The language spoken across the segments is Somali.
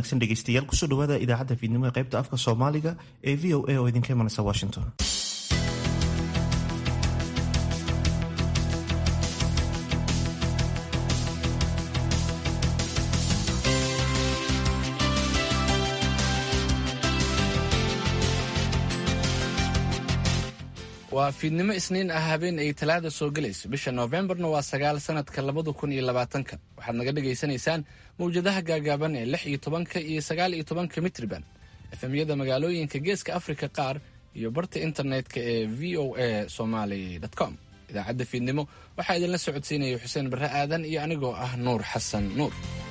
wanaagsan dhegeystayaal kusoo dhawaada idaacadda fiidnimo ee qaybta afka soomaaliga ee v o a oo idinka imanaysa washington waa fiidnimo isniin ah habeen ay talaada soo gelayso bisha noofembarna waa sagaal sanadka labada kun iyo labaatanka waxaad naga dhagaysanaysaan mawjadaha gaagaaban ee lix iyo tobanka iyo sagaal iyo tobanka mitriban efemyada magaalooyinka geeska afrika qaar iyo barta internetka ee v o a somaly com idaacadda fiidnimo waxaa idinla socodsiinaya xuseen barre aadan iyo anigoo ah nuur xasan nuur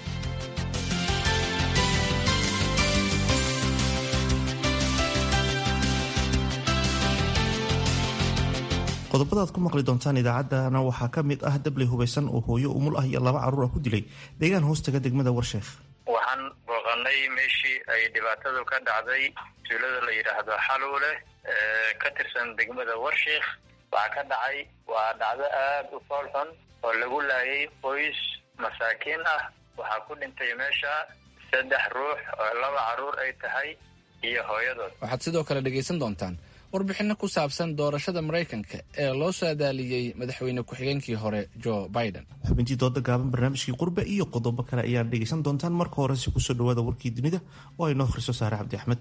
qodobada aad ku maqli doontaan idaacaddana waxaa ka mid ah dabley hubaysan oo hooyo umul ah iyo laba carruur ah ku dilay deegaan hoostaga degmada warsheekh waxaan booqanay meeshii ay dhibaatadu ka dhacday tuulada la yidhaahdo xaluule ka tirsan degmada warsheekh waxaa ka dhacay waa dhacdo aada u fool xun oo lagu laayay qoys masaakiin ah waxaa ku dhintay meesha saddex ruux oo laba carruur ay tahay iyo hooyadood waxaad sidoo kale dhegaysan doontaan warbixinno ku saabsan doorashada maraykanka ee loo saadaaliyey madaxweyne ku-xigeenkii hore joe biden xubintii dooda gaaban barnaamijkii qurbe iyo qodobo kale ayaad dhegaysan doontaan marka horese kusoo dhawaada warkii dunida oo ay noo akhriso saare cabdi axmed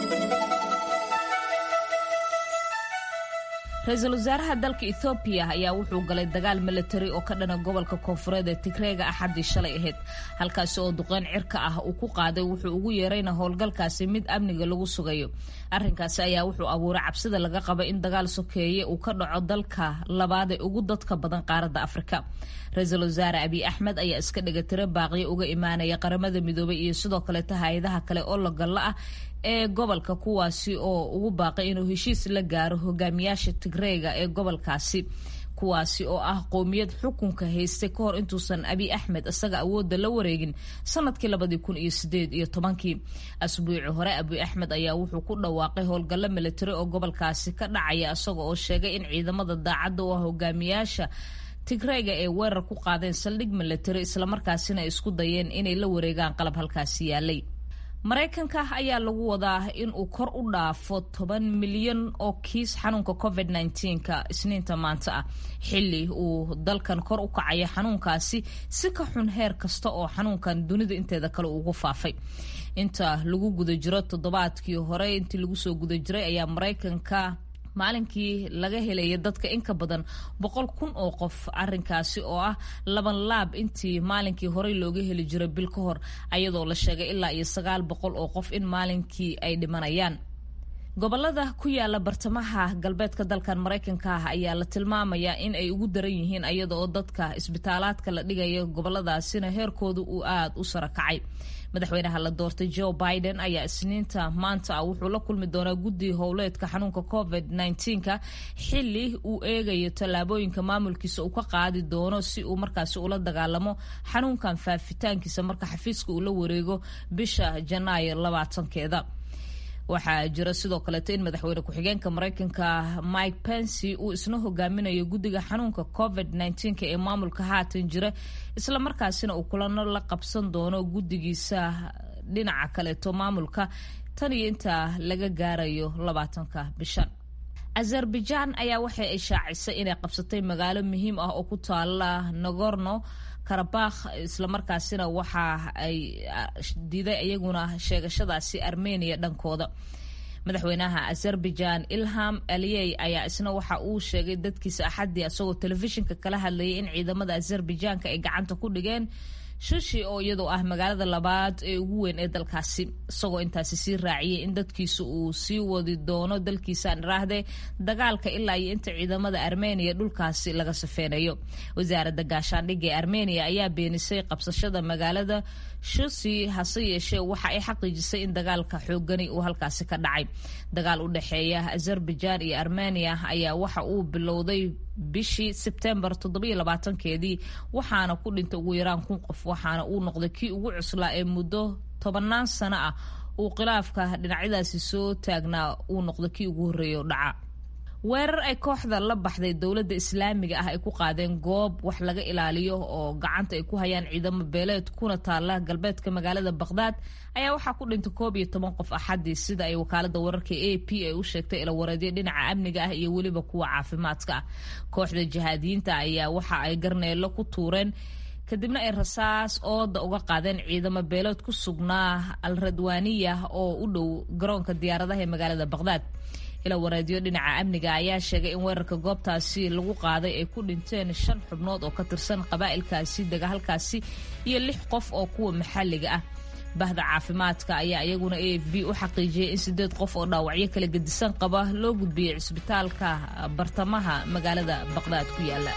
ra-iisul wasaaraha dalka ethoobiya ayaa wuxuu galay dagaal milatari oo ka dhana gobolka koonfureed ee tigreega axaddii shalay ahayd halkaasi oo duqeyn cirka ah uu ku qaaday wuxuu ugu yeerayna howlgalkaasi mid amniga lagu sugayo arrinkaasi ayaa wuxuu abuuray cabsida laga qaba in dagaal sokeeye uu ka dhaco dalka labaad ee ugu dadka badan qaaradda afrika ra-iisul wasaare abiy axmed ayaa iska dhigatiro baaqyo uga imaanaya qaramada midoobay iyo sidoo kaleeta hay-adaha kale oo lagalla ah ee gobolka kuwaasi oo ugu baaqay inuu heshiis la gaaro hogaamiyaasha tigreega ee gobolkaasi kuwaasi oo ah qowmiyad xukunka haystay ka hor intuusan abiy axmed isaga awoodda la wareegin sanadkii labadii kun iyo sideed iyo tobankii asbuuci hore abiy axmed ayaa wuxuu ku dhawaaqay howlgallo militari oo gobolkaasi ka dhacaya isaga oo sheegay in ciidamada daacadda u ah hogaamiyaasha tigreega ee weerar ku qaadeen saldhig militari islamarkaasina ay isku dayeen inay la wareegaan qalab halkaasi yaalay maraykanka ayaa lagu wadaa in uu kor u dhaafo toban milyan oo kiis xanuunka covid ka isniinta maanta ah xili uu dalkan kor u kacaya xanuunkaasi si ka xun heer kasta oo xanuunkan dunida inteeda kale ugu faafay inta lagu guda jiro toddobaadkii hore intii lagu soo guda jiray ayaa maraykanka maalinkii laga helaya dadka in ka badan boqol kun oo qof arinkaasi oo ah laban laab intii maalinkii horey looga heli jiray bil ka hor ayadoo la sheegay ilaa iyo sagaal boqol oo qof in maalinkii ay dhimanayaan gobolada ku yaala bartamaha galbeedka dalkan maraykanka ah ayaa la tilmaamayaa in ay ugu daran yihiin ayada oo dadka isbitaalaadka la dhigaya goboladaasina heerkooda uu aada u sara kacay madaxweynaha la doortay joe biden ayaa isniinta maanta ah wuxuu la kulmi doonaa guddi howleedka xanuunka covid ka xili uu eegayo tallaabooyinka maamulkiisa uu ka qaadi doono si uu markaasi ula dagaalamo xanuunkan faafitaankiisa marka xafiiska uu la wareego bisha janaayo labaatankeeda waxaa jira sidoo kaleeto in madaxweyne ku-xigeenka maraykanka mike pensy uu isna hogaaminayo guddiga xanuunka covid ee maamulka haatan jira islamarkaasina uu kulano la qabsan doono guddigiisa dhinaca kaleeto maamulka tan iyo intaa laga gaarayo labaatanka bishan azerbaijan ayaa waxay ay shaacisay inay qabsatay magaalo muhiim ah oo ku taala nagorno karabakh islamarkaasina waxa ay diiday iyaguna sheegashadaasi armenia dhankooda madaxweynaha azerbaijan ilham aliyey ayaa isna waxa uu sheegay dadkiisa axaddii isagoo telefishinka kala hadlayay in ciidamada azerbaijanka ay gacanta ku dhigeen shushi oo iyadoo ah magaalada labaad ee ugu weyn ee dalkaasi isagoo intaasi sii raaciyay in dadkiisa uu sii wadi doono dalkiisaan iraahde dagaalka ilaa iyo inta ciidamada armeniya dhulkaasi laga safeynayo wasaaradda gaashaandhigga ee armeniya ayaa beenisay qabsashada magaalada shusi hase yeeshee waxa ay xaqiijisay in dagaalka xoogani uu halkaasi ka dhacay dagaal u dhexeeya azerbaijan iyo armeniya ayaa waxa uu bilowday bishii sebtembar keedii waxaana ku dhintay ugu yaraan kun qof waxaana uu noqday kii ugu cuslaa ee muddo tobannaan sano ah uu khilaafka dhinacyadaasi soo taagnaa uu noqday kii ugu horreeya o dhaca weerar ay kooxda la baxday dowladda islaamiga ah ay ku qaadeen goob wax laga ilaaliyo oo gacanta ay ku hayaan ciidamo beeleed kuna taala galbeedka magaalada baqhdaad ayaa waxaa ku dhintay koob iyo toban qof axadii sida ay wakaalada wararka a p ay u sheegtay ilawareedyo dhinaca amniga ah iyo weliba kuwa caafimaadka ah kooxda jihaadiyiinta ayaa waxa ay garneelo ku tuureen kadibna ay rasaas ooda uga qaadeen ciidamo beeleed ku sugnaa al radwaaniya oo u dhow garoonka diyaaradaha ee magaalada baqhdaad ila wareedyo dhinaca amniga ayaa sheegay in weerarka goobtaasi lagu qaaday ay ku dhinteen shan xubnood oo ka tirsan qabaa'ilkaasi dega halkaasi iyo lix qof oo kuwa maxalliga ah bahda caafimaadka ayaa iyaguna a f b u xaqiijiyay in sideed qof oo dhaawacyo kala gedisan qaba loo gudbiyey cisbitaalka bartamaha magaalada baqhdaad ku yaala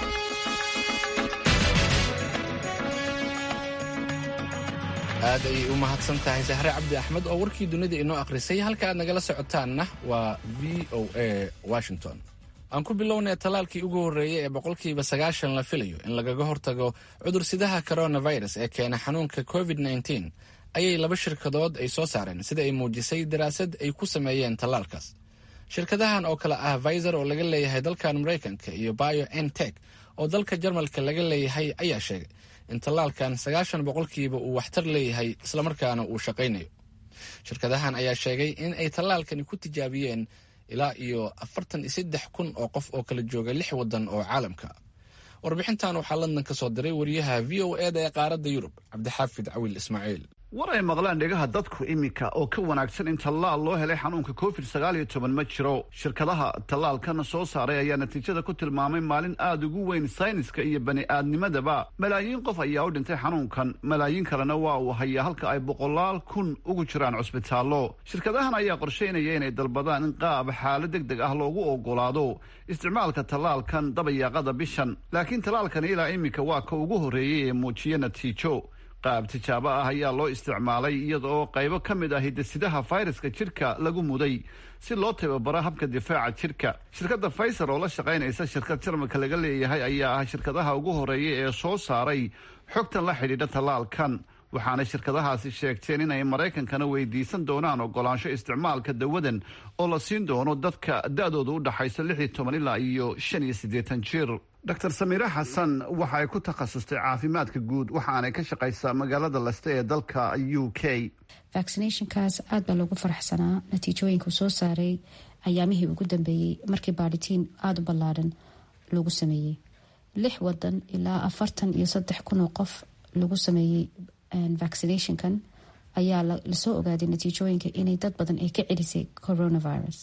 aad ayay u mahadsan tahay sahre cabdi axmed oo warkii dunida inoo akhrisay halka aad nagala socotaanna waa v o a washington aan ku bilownay tallaalkii ugu horreeyey ee boqolkiiba sagaashan la filayo in lagaga hortago cudursidaha coronavirus ee keena xanuunka covid nteen ayay laba shirkadood ay soo saareen sida ay muujisay daraasad ay ku sameeyeen tallaalkaas shirkadahan oo kale ah viser oo laga leeyahay dalkan maraykanka iyo bio ntek oo dalka jarmalka laga leeyahay ayaa sheegay in tallaalkan sagaashan boqolkiiba uu waxtar leeyahay islamarkaana uu shaqaynayo shirkadahan ayaa sheegay in ay tallaalkani ku tijaabiyeen ilaa iyo afartan iyo saddex kun oo qof oo kala jooga lix waddan oo caalamka warbixintan waxaa london ka soo diray wariyaha v o eda ee qaaradda yurub cabdixaafid cawil ismaaciil war ay maqlaan dhegaha dadku iminka oo ka wanaagsan in tallaal loo helay xanuunka covid sagaal iyo toban ma jiro shirkadaha tallaalkana soo saaray ayaa natiijada ku tilmaamay maalin aada ugu weyn sayniska iyo bani aadnimadaba malaayiin qof ayaa u dhintay xanuunkan malaayiin kalena waa uu hayaa halka ay boqolaal kun ugu jiraan cusbitaallo shirkadahan ayaa qorshaynaya inay dalbadaan in qaab xaalo deg deg ah loogu ogolaado isticmaalka tallaalkan dabayaaqada bishan laakiin tallaalkani ilaa iminka waa ka ugu horreeyey ee muujiya natiijo qaab tijaabo ah ayaa loo isticmaalay iyada oo qaybo ka mid ah hidasidaha fayraska jidhka lagu muday si loo tababaro habka difaaca jidhka shirkadda faiser oo la shaqaynaysa shirkad jarmalka laga leeyahay ayaa ah shirkadaha ugu horreeya ee soo saaray xogtan la xidhiidha tallaalkan waxaana shirkadahaasi sheegteen inay maraykankana weydiisan doonaan ogolaansho isticmaalka dawadan oo la siin doono dadka da-dooda u dhaxaysa lix iyo toban ilaa iyo shan iyo siddeetan jir dor samiire xasan waxa ay ku takhasustay caafimaadka guud waxaanay ka shaqaysaa magaalada leste ee dalka u k vaccinationkaas aad baa loogu faraxsanaa natiijooyinka uu soo saaray ayaamihii ugu dambeeyey markii baadhitiin aada u ballaadhan lagu sameeyey lix wadan ilaa afartan iyo saddex kun oo qof lagu sameeyey vaccinationkan ayaa lasoo ogaaday natiijooyinka inay dad badan ay ka celisay coronavirus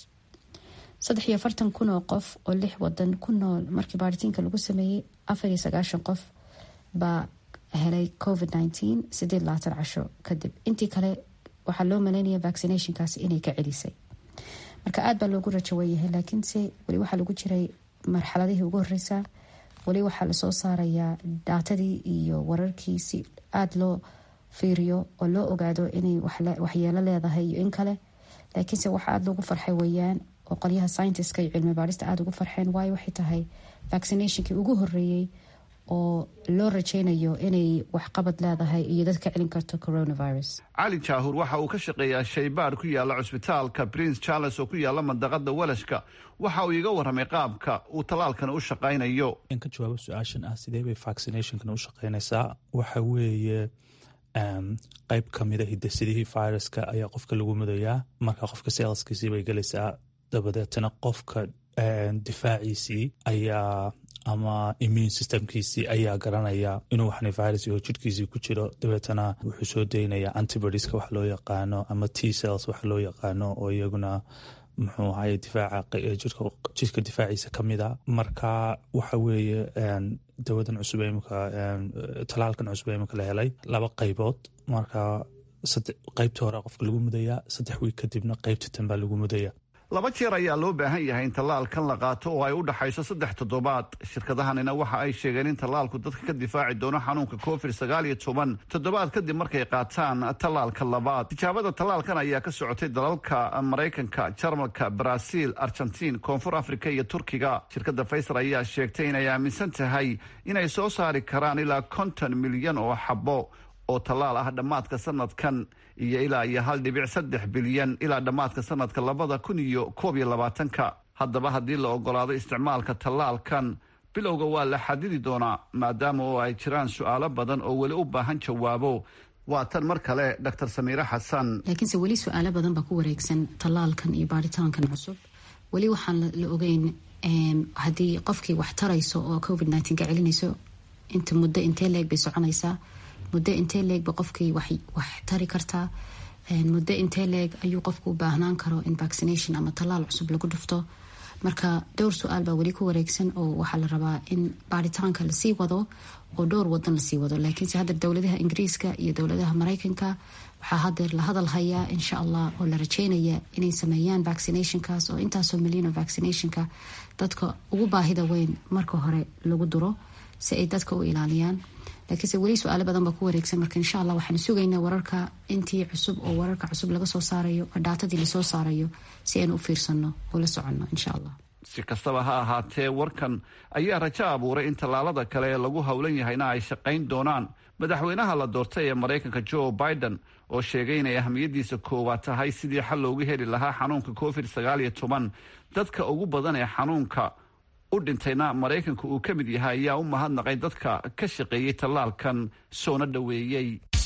saddex iyo afartan kun oo qof oo lix wadan ku nool markii baaritiinka lagu sameeyey afar iyo sagaashan qof baa helay covid nineteen sideed labaatan casho kadib intii kale waxaa loo maleynaya vaccinationkaas inay ka celisay marka aada baa loogu rajaweyahay laakiinse weli waxaa lagu jiray marxaladihii ugu horeysa weli waxaa lasoo saarayaa daatadii iyo wararkii si aada loo fiiriyo oo loo ogaado inay waxyeelo leedahay iyo in kale laakiinse waxa aada loogu farxay weyaan oo qolyaha scientiska iyo cilmi baarista aada ugu farxeen waayo waxay tahay vaccinationkii ugu horeeyey oo loo rajeynayo inay waxqabad leedahay iyo dad ka celin karto coronavirus cali jaahur waxa uu ka shaqeeyaa shaybaar ku yaala cusbitaalka prince charles oo ku yaala mandaqada walashka waxa uu iga waramay qaabka uu tallaalkan u shaqaynayo ka jawaabo su-aashan ah sidee bay vaccinationkan u shaqeynaysaa waxa weeye qeyb kamida hidasidihii viruska ayaa qofka lagu mudayaa marka qofka seelskiisii bay gelaysaa dabadeetana qofka difaaciisii ayaa ama immune systemkiisii ayaa garanaya inuu waxna virus oo jirhkiisii ku jiro dabeetana wuxuu soo daynaya antibodieska wax loo yaqaano ama t cells wax loo yaqaano oo iyaguna muxuu ahaye difaaca jirka difaaciisa ka mid a marka waxa weeye dawadan cusub imika talaalkan cusub ee imika la helay laba qaybood marka qaybta hore qofka lagu mudayaa saddex wiig kadibna qaybta tan baa lagu mudaya laba jeer ayaa loo baahan yahay in tallaalkan la qaato oo ay u dhaxayso saddex toddobaad shirkadahanina waxa ay sheegeen in tallaalku dadka ka difaaci doono xanuunka covid sagaal iyo toban toddobaad kadib markay qaataan tallaalka labaad tijaabada tallaalkan ayaa ka socotay dalalka maraykanka jarmalka baraaziil argentiin koonfur afrika iyo turkiga shirkadda faysal ayaa sheegtay inay aaminsan tahay inay soo saari karaan ilaa konton milyan oo xabo oo tallaal ah dhammaadka sanadkan iyo ilaa iyo hal dhibic saddex bilyan ilaa dhammaadka sanadka labada kun iyo koob iyo labaatanka haddaba haddii la ogolaado isticmaalka tallaalkan bilowga waa la xadidi doonaa maadaama oo ay jiraan su-aalo badan oo weli u baahan jawaabo waa tan mar kale dr samiire xasan laakiinse weli su-aalo badan baa ku wareegsan tallaalkan iyo baaritaankan cusub weli waxaan la ogeyn haddii qofkii wax tarayso oo covid nteen ka celinayso inta muddo intee leeg bay soconaysaa muddo intee leegba qofkii wax tari kartaa muddo intee leeg ayuu qofku u baahnaan karo in vaccination ama tallaal cusub lagu dhufto marka dhowr su-aal baa weli ku wareegsan oo waxaa la rabaa in baaritaanka lasii wado oo dhowr wadan lasii wado laakiinse hadda dowladaha ingiriiska iyo dowladaha mareykanka waxaa hadeer la hadal hayaa insha allah oo la rajeynaya inay sameeyaan vaccinationkaas oo intaasoo milyan oo vaccinationka dadka ugu baahida weyn marka hore lagu duro si ay dadka u ilaaliyaan laakiinse weli su-aalo badan baa ku wareegsan marka insha allah waxaanu sugaynaa wararka intii cusub oo wararka cusub laga soo saarayo oo dhaatadii lasoo saarayo si aynu u fiirsano oo la soconno insha allah si kastaba ha ahaatee warkan ayaa rajo abuuray in tallaalada kale ee lagu howlan yahayna ay shaqayn doonaan madaxweynaha la doortay ee maraykanka joe biden oo sheegay inay ahmiyadiisa koowaad tahay sidii xal loogu heli lahaa xanuunka covid sagaal iyo toban dadka ugu badan ee xanuunka u dhintayna maraykanka uu ka mid yahay ayaa u mahadnaqay dadka ka shaqeeyey tallaalkan soona dhoweeyey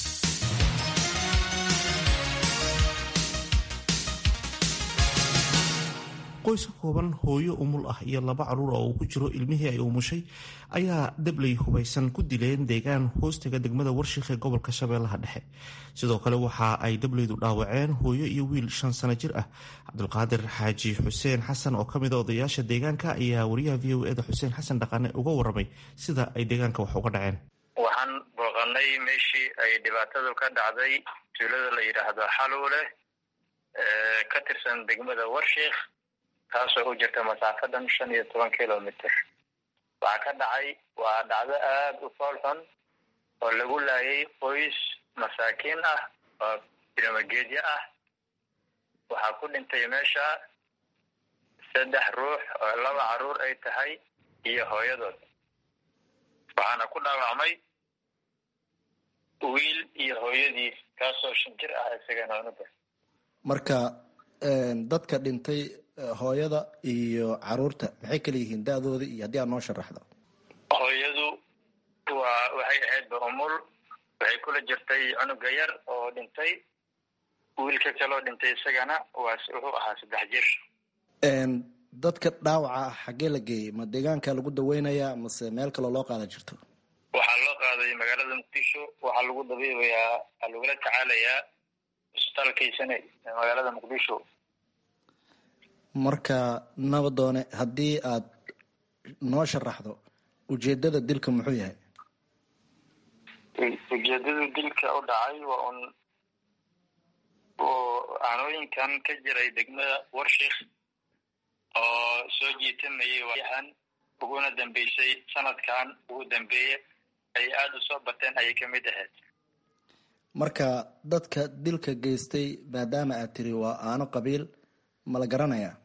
qoys ka kooban hooyo umul ah iyo laba caruur oo uu ku jiro ilmihii ay umushay ayaa dabley hubaysan ku dileen deegaan hoostaga degmada warshiik ee gobolka shabeellaha dhexe sidoo kale waxa ay dableydu dhaawaceen hooyo iyo wiil shan sano jir ah cabdulqaadir xaaji xuseen xasan oo kamid a odayaasha deegaanka ayaa wariyaha v o eda xuseen xasan dhaqane uga waramay sida ay deegaanka wax uga dhaceen waxaan booqanay meeshii ay dhibaatadu ka dhacday tuulada la yidhaahdo xaluule ka tirsan degmada warshiik taasoo u jirta masaafadan shan iyo toban kilomitr waxaa ka dhacay waa dhacdo aada u fool xun oo lagu laayay qoys masaakiin ah oo biramageedyo ah waxaa ku dhintay meesha saddex ruux oo laba caruur ay tahay iyo hooyadood waxaana ku dhaawacmay wiil iyo hooyadiis kaasoo shan jir ah isagana unuda marka dadka dhintay hooyada iyo caruurta maxay kala yihiin da-dooda iyo haddii aad noo sharaxdo hooyadu waa waxay ahaydba umul waxay kula jirtay cunuga yar oo dhintay wiilka kaloo dhintay isagana waa wuxuu ahaa saddex jir dadka dhaawaca ah xaggee la geeyey ma deegaanka lagu daweynayaa mase meel kaloo loo qaadan jirto waxaa loo qaaday magaalada muqdisho waxaa lagu dabiibayaa waxaa lagula tacaalayaa isbitaalkaysane magaalada muqdisho marka nabadoone haddii aad noo sharaxdo ujeedada dilka muxuu yahay ujeedada dilka u dhacay waa un oo aanooyinkan ka jiray degmada warshiik oo soo jiitamayay waayahan uguna dambeysay sanadkan ugu dambeeye ay aada u soo bateen ayay kamid ahayd marka dadka dilka geystay maadaama aad tiri waa aano qabiil ma la garanayaa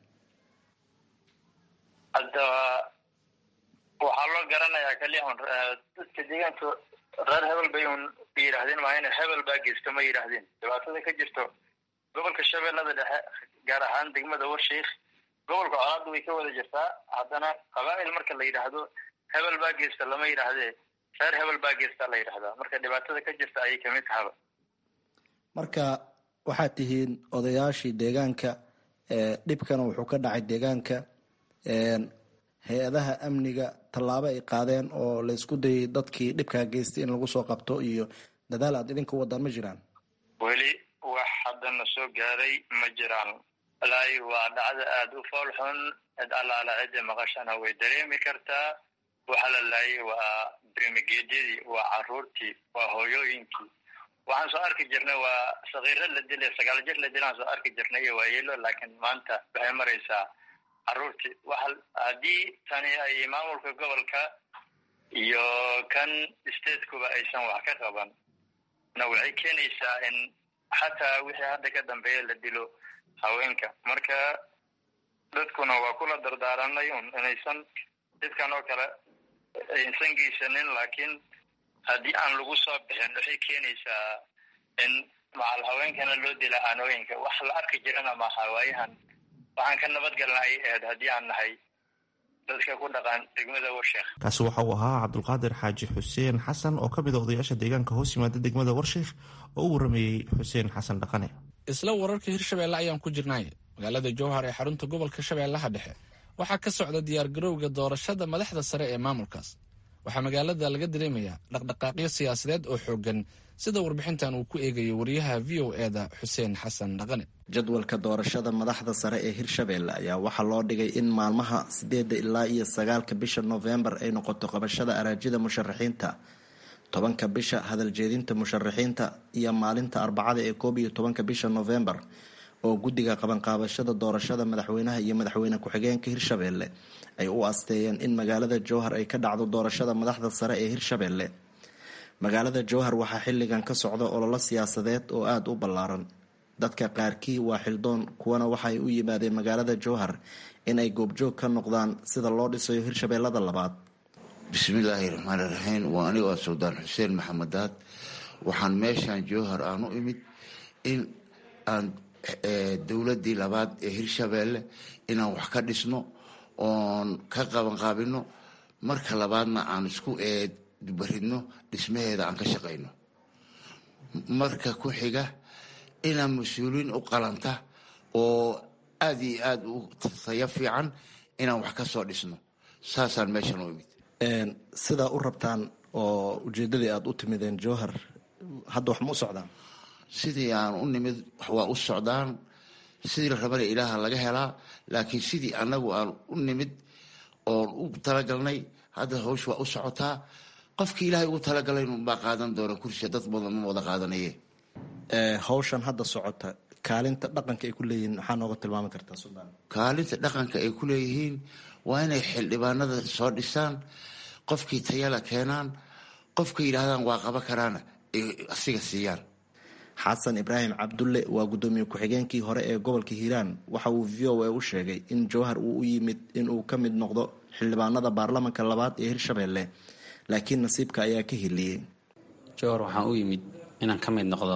hadda waxaa loo garanayaa kaliya un dadka deegaanka reer hebel bay un yidhaahdeen maa ina hebel baa geysto ma yidhaahdeen dhibaatada ka jirto gobolka shabeellada dhexe gaar ahaan degmada warshiik gobolka colaadda way ka wada jirtaa haddana qabaa'il marka la yidhaahdo hebel baa geysta lama yidhaahdee reer hebel baa geystaa la yidhahdaa marka dhibaatada ka jirta ayay kamid tahaba marka waxaad tihiin odayaashii deegaanka dhibkana wuxuu ka dhacay deegaanka hay-adaha amniga tallaabo ay qaadeen oo la isku dayay dadkii dhibkaa geystay in lagu soo qabto iyo dadaal aad idinka wadaan ma jiraan weli wax haddana soo gaaray ma jiraan walaahi waa dhacdo aada u fool xun cid allaala cidda maqashana way dareemi kartaa waxa la laayay waa brimigeedyadii waa caruurtii waa hooyooyinkii waxaan soo arki jirnay waa sakiiro la dilay sagaal jir la dilaan soo arki jirnay iyo waayeelo laakiin maanta waxay maraysaa caruurtii waxa haddii tani ay maamulka gobolka iyo kan statekuba aysan wax ka qaban na waxay keenaysaa in xataa wixii hadda ka dambeeya la dilo haweenka marka dadkuna waa kula dardaaranay un inaysan dadkan oo kale aysan geysanin laakiin haddii aan lagu soo bixin waxay keenaysaa in macal haweenkana loo dila aanooyinka wax la arki jirana maaha waayahan waxaan ka nabadgelnay eed haddii aan nahay dadka ku dhaqan degmada warsheekh kaasi waxa uu ahaa cabdulqaadir xaaji xuseen xasan oo ka mid a odayaasha deegaanka hoos yimaada degmada warsheekh oo u warameeyey xuseen xasan dhaqane isla wararka hirshabeelle ayaan ku jirnay magaalada jowhar ee xarunta gobolka shabeellaha dhexe waxaa ka socda diyaargarowga doorashada madaxda sare ee maamulkaas waxaa magaalada laga dareemayaa dhaqdhaqaaqyo siyaasadeed oo xooggan sida warbixintan uu ku eegayo wariyaha v o eda xuseen xasan dhaqane jadwalka doorashada madaxda sare ee hirshabeelle ayaa waxaa loo dhigay in maalmaha sideedda ilaa iyo sagaalka bisha noofembar ay noqoto qabashada araajida musharaxiinta tobanka bisha hadaljeedinta musharaxiinta iyo maalinta arbacada ee koob iyo tobanka bisha noofembar oo guddiga qabanqaabashada doorashada madaxweynaha iyo madaxweyne ku-xigeenka hirshabeelle ay u asteeyeen in magaalada jowhar ay ka dhacdo doorashada madaxda sare ee hirshabeelle magaalada jowhar waxaa xilligan ka socda ololo siyaasadeed oo aada u ballaaran dadka qaarkii waa xildoon kuwana waxaay u yimaadeen magaalada jowhar inay goobjoog ka noqdaan sida loo dhisayo hirshabeellada labaad bismillaahi raxmaani raxiim waa anigoo suldaan xuseen maxamedaad waxaan meeshaan jowhar aan u imid in aan dowladii labaad ee hirshabeelle inaan wax ka dhisno oon ka qabanqaabino marka labaadna aan isku eedbaridno dhismaheeda aan ka shaqayno marka ku xiga inaan mas-uuliin u qalanta oo aada iyo aada u tayo fiican inaan wax ka soo dhisno saasaan meeshan u imid sidaa u rabtaan oo ujeedadii aada u timideen jowhar hadda wax ma u socdaan sidii aan u nimid waa u socdaan sidii la rabana ilaaha laga helaa laakiin sidii anagu aan u nimid oon u talagalnay hadda hawsh waa u socotaa qofkii ilaahay ugu talagalay unbaa qaadan doona kursiga dad badan ma wada qaadanaye hawshan hadda socota kaalinta dhaqanka ay ku leeyihiin maxaa nooga tilmaami kartaa suldaan kaalinta dhaqanka ay ku leeyihiin waa inay xildhibaanada soo dhisaan qofkii tayala keenaan qofka yidhaahdaan waa qaba karaana ay asiga siiyaan xasan ibraahim cabdulle waa guddoomiye ku-xigeenkii hore ee gobolka hiiraan waxa uu v o a u sheegay in jowhar uu u yimid inuu ka mid noqdo xildhibaanada baarlamanka labaad ee hirshabeelle laakiin nasiibka ayaa ka heliyey jowhar waxaan u yimid inaan ka mid noqdo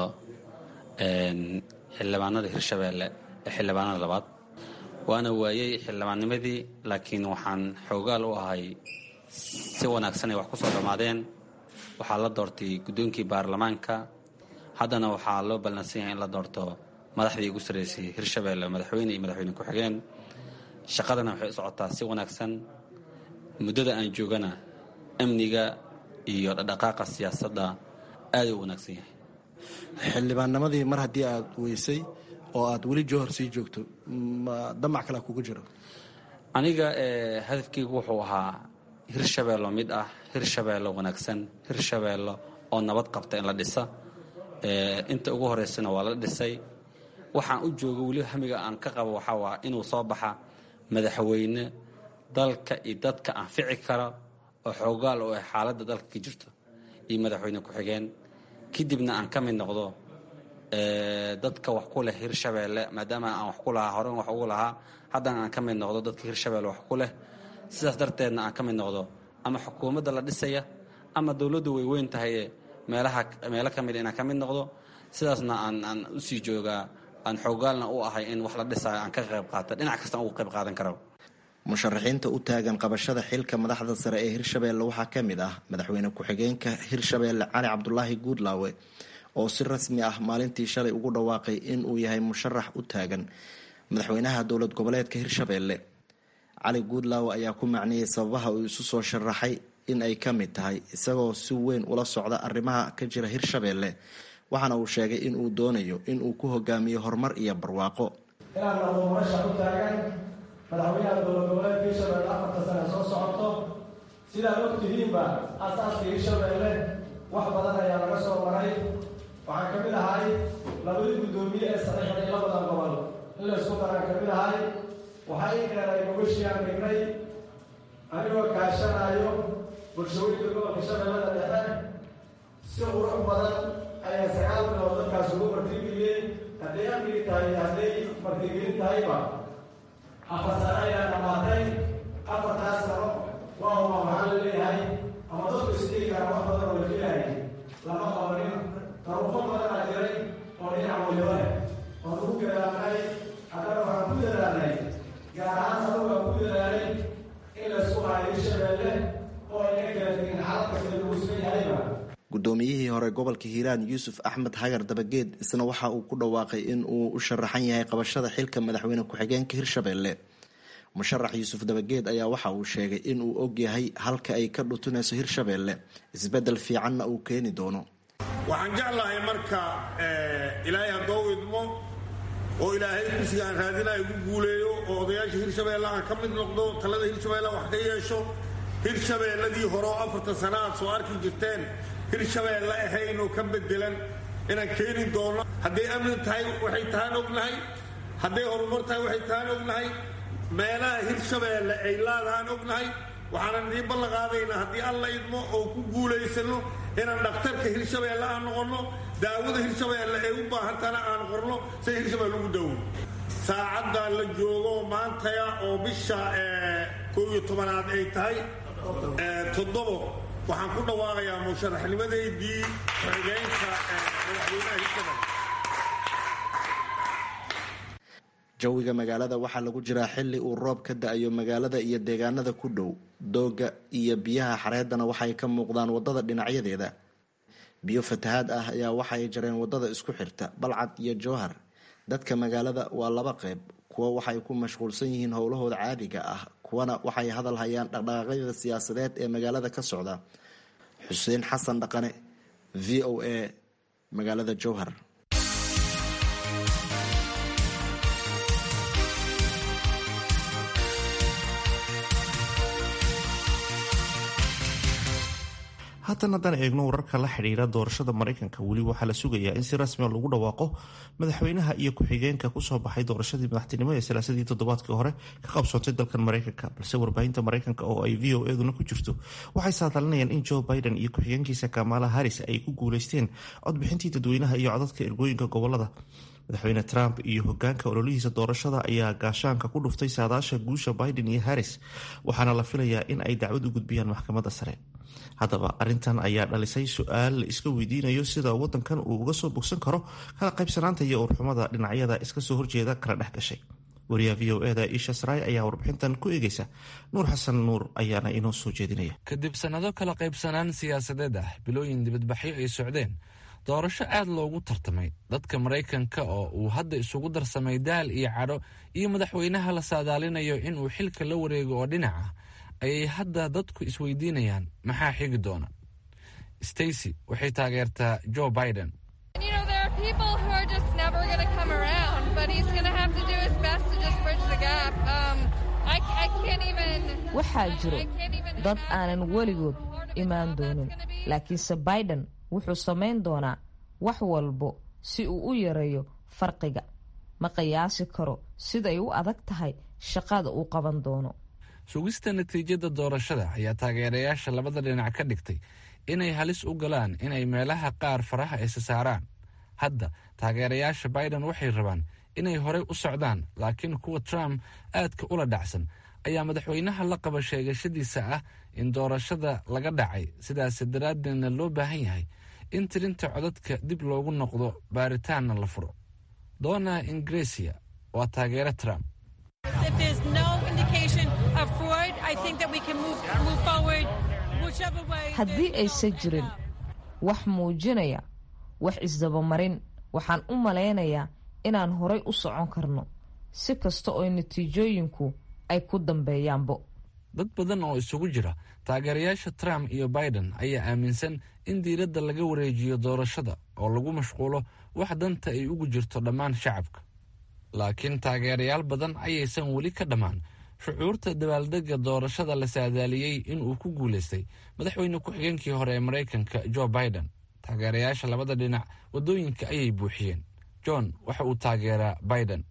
xildhibaanada hirshabeelle ee xildhibaanada labaad waana waayey xildhibaannimadii laakiin waxaan xoogaal u ahay si wanaagsan ay wax ku soo dhammaadeen waxaa la doortay guddoonkii baarlamaanka haddana waxaa loo ballansan yahay in la doorto madaxdii ugu sarreysay hirshabeelle madaxweyne iyo madaxweyne ku-xigeen shaqadana waxay u socotaa si wanaagsan muddada aan joogana amniga iyo dhaqdhaqaaqa siyaasadda aada u wanaagsan yahay xildhibaannimadii mar haddii aada weysay oo aada weli jowhar sii joogto ma damac kale kuga jiro aniga hadafkeygu wuxuu ahaa hirshabeello mid ah hirshabeello wanaagsan hirshabeello oo nabad qabta in la dhisa inta ugu horeysana waa la dhisay waxaan u jooga weli hamiga aan ka qabo waxaa waa inuu soo baxa madaxweyne dalka iyo dadka anfici kara oo xoogaal oo ay xaaladda dalka ka jirto iyo madaxweyne ku-xigeen kadibna aan ka mid noqdo dadka wax ku leh hirshabeelle maadaama aan wax ku lahaa horen wax ugu lahaa haddana aan ka mid noqdo dadka hirshabeelle wax ku leh sidaas darteedna aan ka mid noqdo ama xukuumadda la dhisaya ama dowladdu way weyn tahay meelaha meelo ka mid inaan ka mid noqdo sidaasna aan aan usii joogaa aan xoogaalna u ahay in wax la dhisayo aan ka qayb qaata dhinac kastaan ugu qayb qaadan karo musharaxiinta u taagan qabashada xilka madaxda sare ee hirshabeelle waxaa ka mid ah madaxweyne ku-xigeenka hirshabeelle cali cabdulaahi guudlaawe oo si rasmi ah maalintii shalay ugu dhawaaqay in uu yahay musharax u taagan madaxweynaha dowlad goboleedka hirshabeelle cali guudlaawe ayaa ku macniyey sababaha uu isu soo sharaxay in ay ka mid tahay isagoo si weyn ula socda arrimaha ka jira hirshabeelle waxaana uu sheegay in uu doonayo in uu ku hogaamiyo horumar iyo barwaaqo inaan noqdo murashax u taagan madaxweynaha dowlad goboleedka hirshabeelle afarta sane soo socoto sidaad og tihiinba aasaaska hirshabeelle wax badan ayaa laga soo maray waxaan ka mid ahay labadii guddoomiye ee saxiixday labadan gobol in la isku daraan ka mid ahay waxaa ii keenay gobashiaan dhignay anigoo kaashanaayo bulshooyinka gobolka shabeellada dhexe si qurux badan ayaa sagaal bilood dadkaas ugu martigeliyey hadday amnigi tahay hadday martigelin tahayba afar sano ayaa dhamaatay afartaas sano waa uma waxaa la leeyahay ama dadku isdhigi kara wax badan oo la filaayay lama qabanin taruufo badan aa jiray oo dhinac waliba leh oon ugu gadaanay haddana waxaan ku dadaalnay waa ku dadaalay in laysku hayo hirshabeelle oo ayna kala tegin xaalad kasta lagu sugan yahayba guddoomiyihii hore gobolka hiiraan yuusuf axmed hagar dabageed isna waxa uu ku dhawaaqay in uu u sharaxan yahay qabashada xilka madaxweyne ku-xigeenka hirshabeelle musharax yuusuf dabageed ayaa waxa uu sheegay in uu og yahay halka ay ka dhutunayso hirshabeelle isbeddel fiicanna uu keeni doono waxaan jeclahay marka ilaahay haddoo idmo oo ilaahay kursiga aan raadinaya igu guuleeyo oo odayaasha hirshabeelle aan ka mid noqdo talada hirshabeelle wax ka yeesho hirshabeelladii hore oo afartan sana aad soo arki jirteen hirshabeelle ahayn oo ka bedelan inaan keeni doono hadday amni tahay waxay tahaan ognahay hadday horumar tahay waxay tahaan ognahay meelaha hirshabeelle ay laadahaan ognahay waxaanan idiin ballan qaadaynaa haddii alla idmo oo ku guulaysano inaan dhakhtarka hirshabeelle aan noqonno daawada hirshabeelle ay u baahantana aan qorno say hirshabeelle ugu daawo saacaddaa la joogo maantaya oo bisha koob iyo tobanaad ay tahay toddobo waxaan ku dhawaaqayaa musharaxnimadeydii xigeenka madaxweynaha hirshabeelle jawiga magaalada waxaa lagu jiraa xili uu roob ka da-ayo magaalada iyo deegaanada ku dhow dooga iyo biyaha xareedana waxay ka muuqdaan wadada dhinacyadeeda biyo fatahaad ah ayaa waxay jareen wadada isku xirta balcad iyo jowhar dadka magaalada waa laba qeyb kuwa waxay ku mashquulsan yihiin howlahooda caadiga ah kuwana waxay hadal hayaan dhaqdhaqaaqyada siyaasadeed ee magaalada ka socda xuseen xasan dhaqane v o a magaalada jowhar haatan haddaan eegno wararka la xidhiira doorashada maraykanka weli waxaa la sugayaa in si rasmia lagu dhawaaqo madaxweynaha iyo ku-xigeenka kusoo baxay doorashadii madaxtinimo ee salaasadii toddobaadkii hore ka qabsoontay dalkan maraykanka balse warbaahinta maraykanka oo ay v o eduna ku jirto waxay saadalinayaan in joe biden iyo ku-xigeenkiisa kamala harris ay ku guuleysteen codbixintii dadweynaha iyo codadka ergooyinka gobolada madaxweyne trump iyo hogaanka ololihiisa doorashada ayaa gaashaanka ku dhuftay saadaasha guusha biden iyo harris waxaana la filayaa in ay dacwad u gudbiyaan maxkamadda sare haddaba arintan ayaa dhalisay su-aal la iska weydiinayo sida wadankan uu uga soo bogsan karo kala qaybsanaanta iyo urxumada dhinacyada iska soo horjeeda kala dhex gashay wariyaha v o eda isha sray ayaa warbixintan ku eegeysa nuur xasan nuur ayaana inoo soo jeedinaya kadib sannado kala qaybsanaan siyaasadeed ah bilooyin dibadbaxyo ay socdeen doorasho aad loogu tartamay dadka maraykanka oo uu hadda isugu darsamay daal iyo cadho iyo madaxweynaha la saadaalinayo inuu xilka la wareego oo dhinac ah ayay hadda dadku isweydiinayaan maxaa xigi doona stacy waxay taageertaa joe biden waxaa jiro dad aanan weligood imaan doonin laakiinse biden wuxuu samayn doonaa wax walbo si uu u yareeyo farqiga ma qiyaasi karo siday u adag tahay shaqada uu qaban doono sugista natiijada doorashada ayaa taageerayaasha labada dhinac ka dhigtay inay halis u galaan inay meelaha qaar faraha isa saaraan hadda taageerayaasha biden waxay rabaan inay horey u socdaan laakiin kuwa trump aadka ula dhacsan ayaa madaxweynaha la qaba sheegashadiisa ah in doorashada laga dhacay sidaas daraaddeedna loo baahan yahay in tirinta codadka dib loogu noqdo baaritaanna la furo dona ingresia waa taageere trump haddii aysan jirin wax muujinaya wax isdabamarin waxaan u malaynayaa inaan horay u socon karno si kasta oo natiijooyinku ay ku dambeeyaanbo dad badan oo isugu jira taageerayaasha trump iyo biden ayaa aaminsan in diiradda laga wareejiyo doorashada oo lagu mashquulo wax danta ay ugu jirto dhammaan shacabka laakiin taageerayaal badan ayaysan weli ka dhammaan shucuurta dabaaldegga doorashada la saadaaliyey inuu ku guulaystay madaxweyne ku-xigeenkii hore ee maraykanka joe biden taageerayaasha labada dhinac waddooyinka ayay buuxiyeen john waxa uu taageeraa biden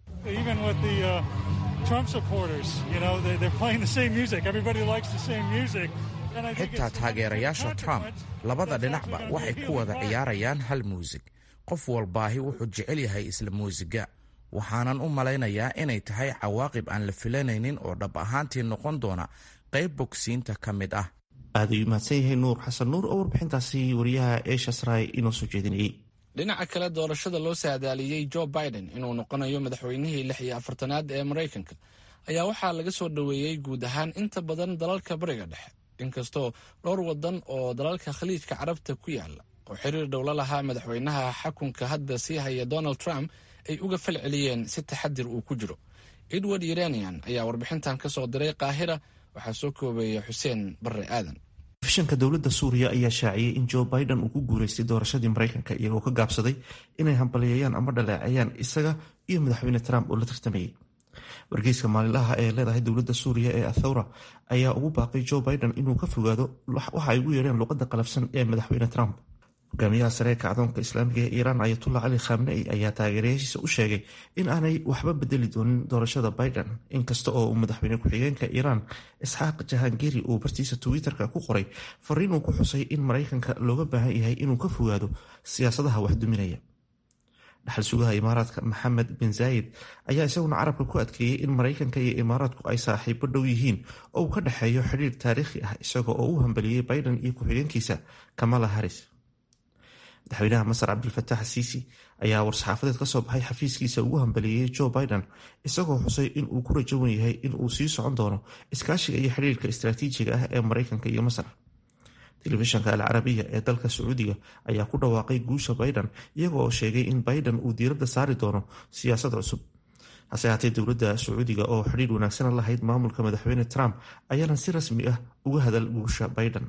xitaa taageerayaasha trump labada dhinacba waxay ku wada ciyaarayaan hal muusig qof walbaahi wuxuu jecel yahay isla muusiga waxaanan u malaynayaa inay tahay cawaaqib aan la filanaynin oo dhab ahaantii noqon doona qayb bogsiinta ka mid ah aad ayuu mahadsan yahay nuur xasan nuur oo warbixintaasi wariyaha eesha sray inoo soo jeedinayay dhinaca kale doorashada loo saadaaliyey joe biden inuu noqonayo madaxweynihii lix iyo afartanaad ee maraykanka ayaa waxaa laga soo dhoweeyey guud ahaan inta badan dalalka bariga dhexe inkastoo dhowr wadan oo dalalka khaliijka carabta ku yaala oo xiriir dhowla lahaa madaxweynaha xakunka hadda sii haya donald trump ay uga fal celiyeen si taxadir uu ku jiro edward iranian ayaa warbixintan ka soo diray qaahira waxaa soo koobeeya xuseen barre aadan fishanka dowladda suuriya ayaa shaaciyey in joe biden uu ku guuleystay doorashadii maraykanka iyagoo ka gaabsaday inay hambaliyeeyaan ama dhaleeceeyaan isaga iyo madaxweyne trump oo la tartamayay wargeyska maalinlaha ee leedahay dowladda suuriya ee athawra ayaa ugu baaqay joe biden inuu ka fogaado waxa ay ugu yeedheen luqadda qalafsan ee madaxweyne trump hogaamiyaha sareerka adoonka islaamiga ee iiraan ayatullah cali khamnei ayaa taageerayaashiisa u sheegay in aanay waxba bedeli doonin doorashada biden inkasta oo uu madaxweyne ku-xigeenka iiraan isxaaq jahangeri uu bartiisa twitter-ka ku qoray fariin uu ku xusay in maraykanka looga baahan yahay inuu ka fogaado siyaasadaha waxduminaya dhaxal sugaha imaaraadka maxamed bin zaayid ayaa isaguna carabka ku adkeeyey in maraykanka iyo imaaraadku ay saaxiibo dhow yihiin oo uu ka dhexeeyo xidhiir taariikhi ah isaga oo u hambaliyey biden iyo ku-xigeenkiisa kamala harris madaxweynaha masar cabdilfatax siisi ayaa war-saxaafadeed ka soo baxay xafiiskiisa ugu hambaliyeeyey joe biden isagoo xusay in uu ku rajawan yahay in uu sii socon doono iskaashiga iyo xidhiirka istaraatiijiga ah ee maraykanka iyo masar telefishanka alcarabiya ee dalka sacuudiga ayaa ku dhawaaqay guusha biden iyaga oo sheegay in biden uu diiradda saari doono siyaasad cusub hase haatee dowladda sacuudiga oo xidhiir wanaagsan lahayd maamulka madaxweyne trump ayaanan si rasmi ah uga hadal guusha biden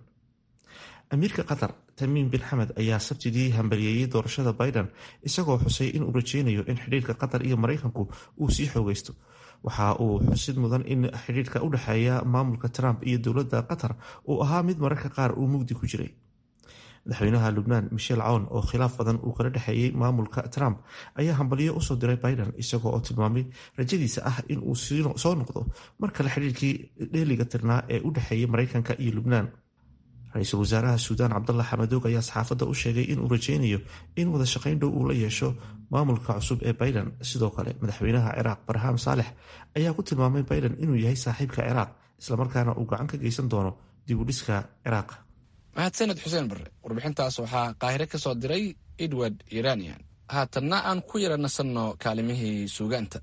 amiirka qatar tamiim bin xamed ayaa sabtidii hambaliyeeyey doorashada biden isagoo xusay inuu rajeynayo in xidhiirka qatar iyo maraykanku uu sii xoogeysto waxa uu xusid mudan in xidhiirka u dhexeeya maamulka trump iyo dowladda qatar uu ahaa mid mararka qaar uu mugdi ku jiray madaxweynaha lubnaan michel cown oo khilaaf badan uu kala dhexeeyey maamulka trump ayaa hambaliyo usoo diray biden isagoo oo tilmaamay rajadiisa ah in uu soo noqdo mar kale xidhiirkii dheeliga tirnaa ee u dhexeeyay maraykanka iyo lubnaan ra-iisul wasaaraha suudaan cabdallah xamadoog ayaa saxaafadda u sheegay inuu rajeynayo in wada shaqayn dhow uu la yeesho maamulka cusub ee biden sidoo kale madaxweynaha ciraaq barham saalex ayaa ku tilmaamay biden inuu yahay saaxiibka ciraaq islamarkaana uu gacan ka geysan doono dib u dhiska ciraaq mahadsaned xuseen barre warbixintaas waxaa qaahire ka soo diray edward iranian haatanna aan ku yara nasanno kaalimihii suugaanta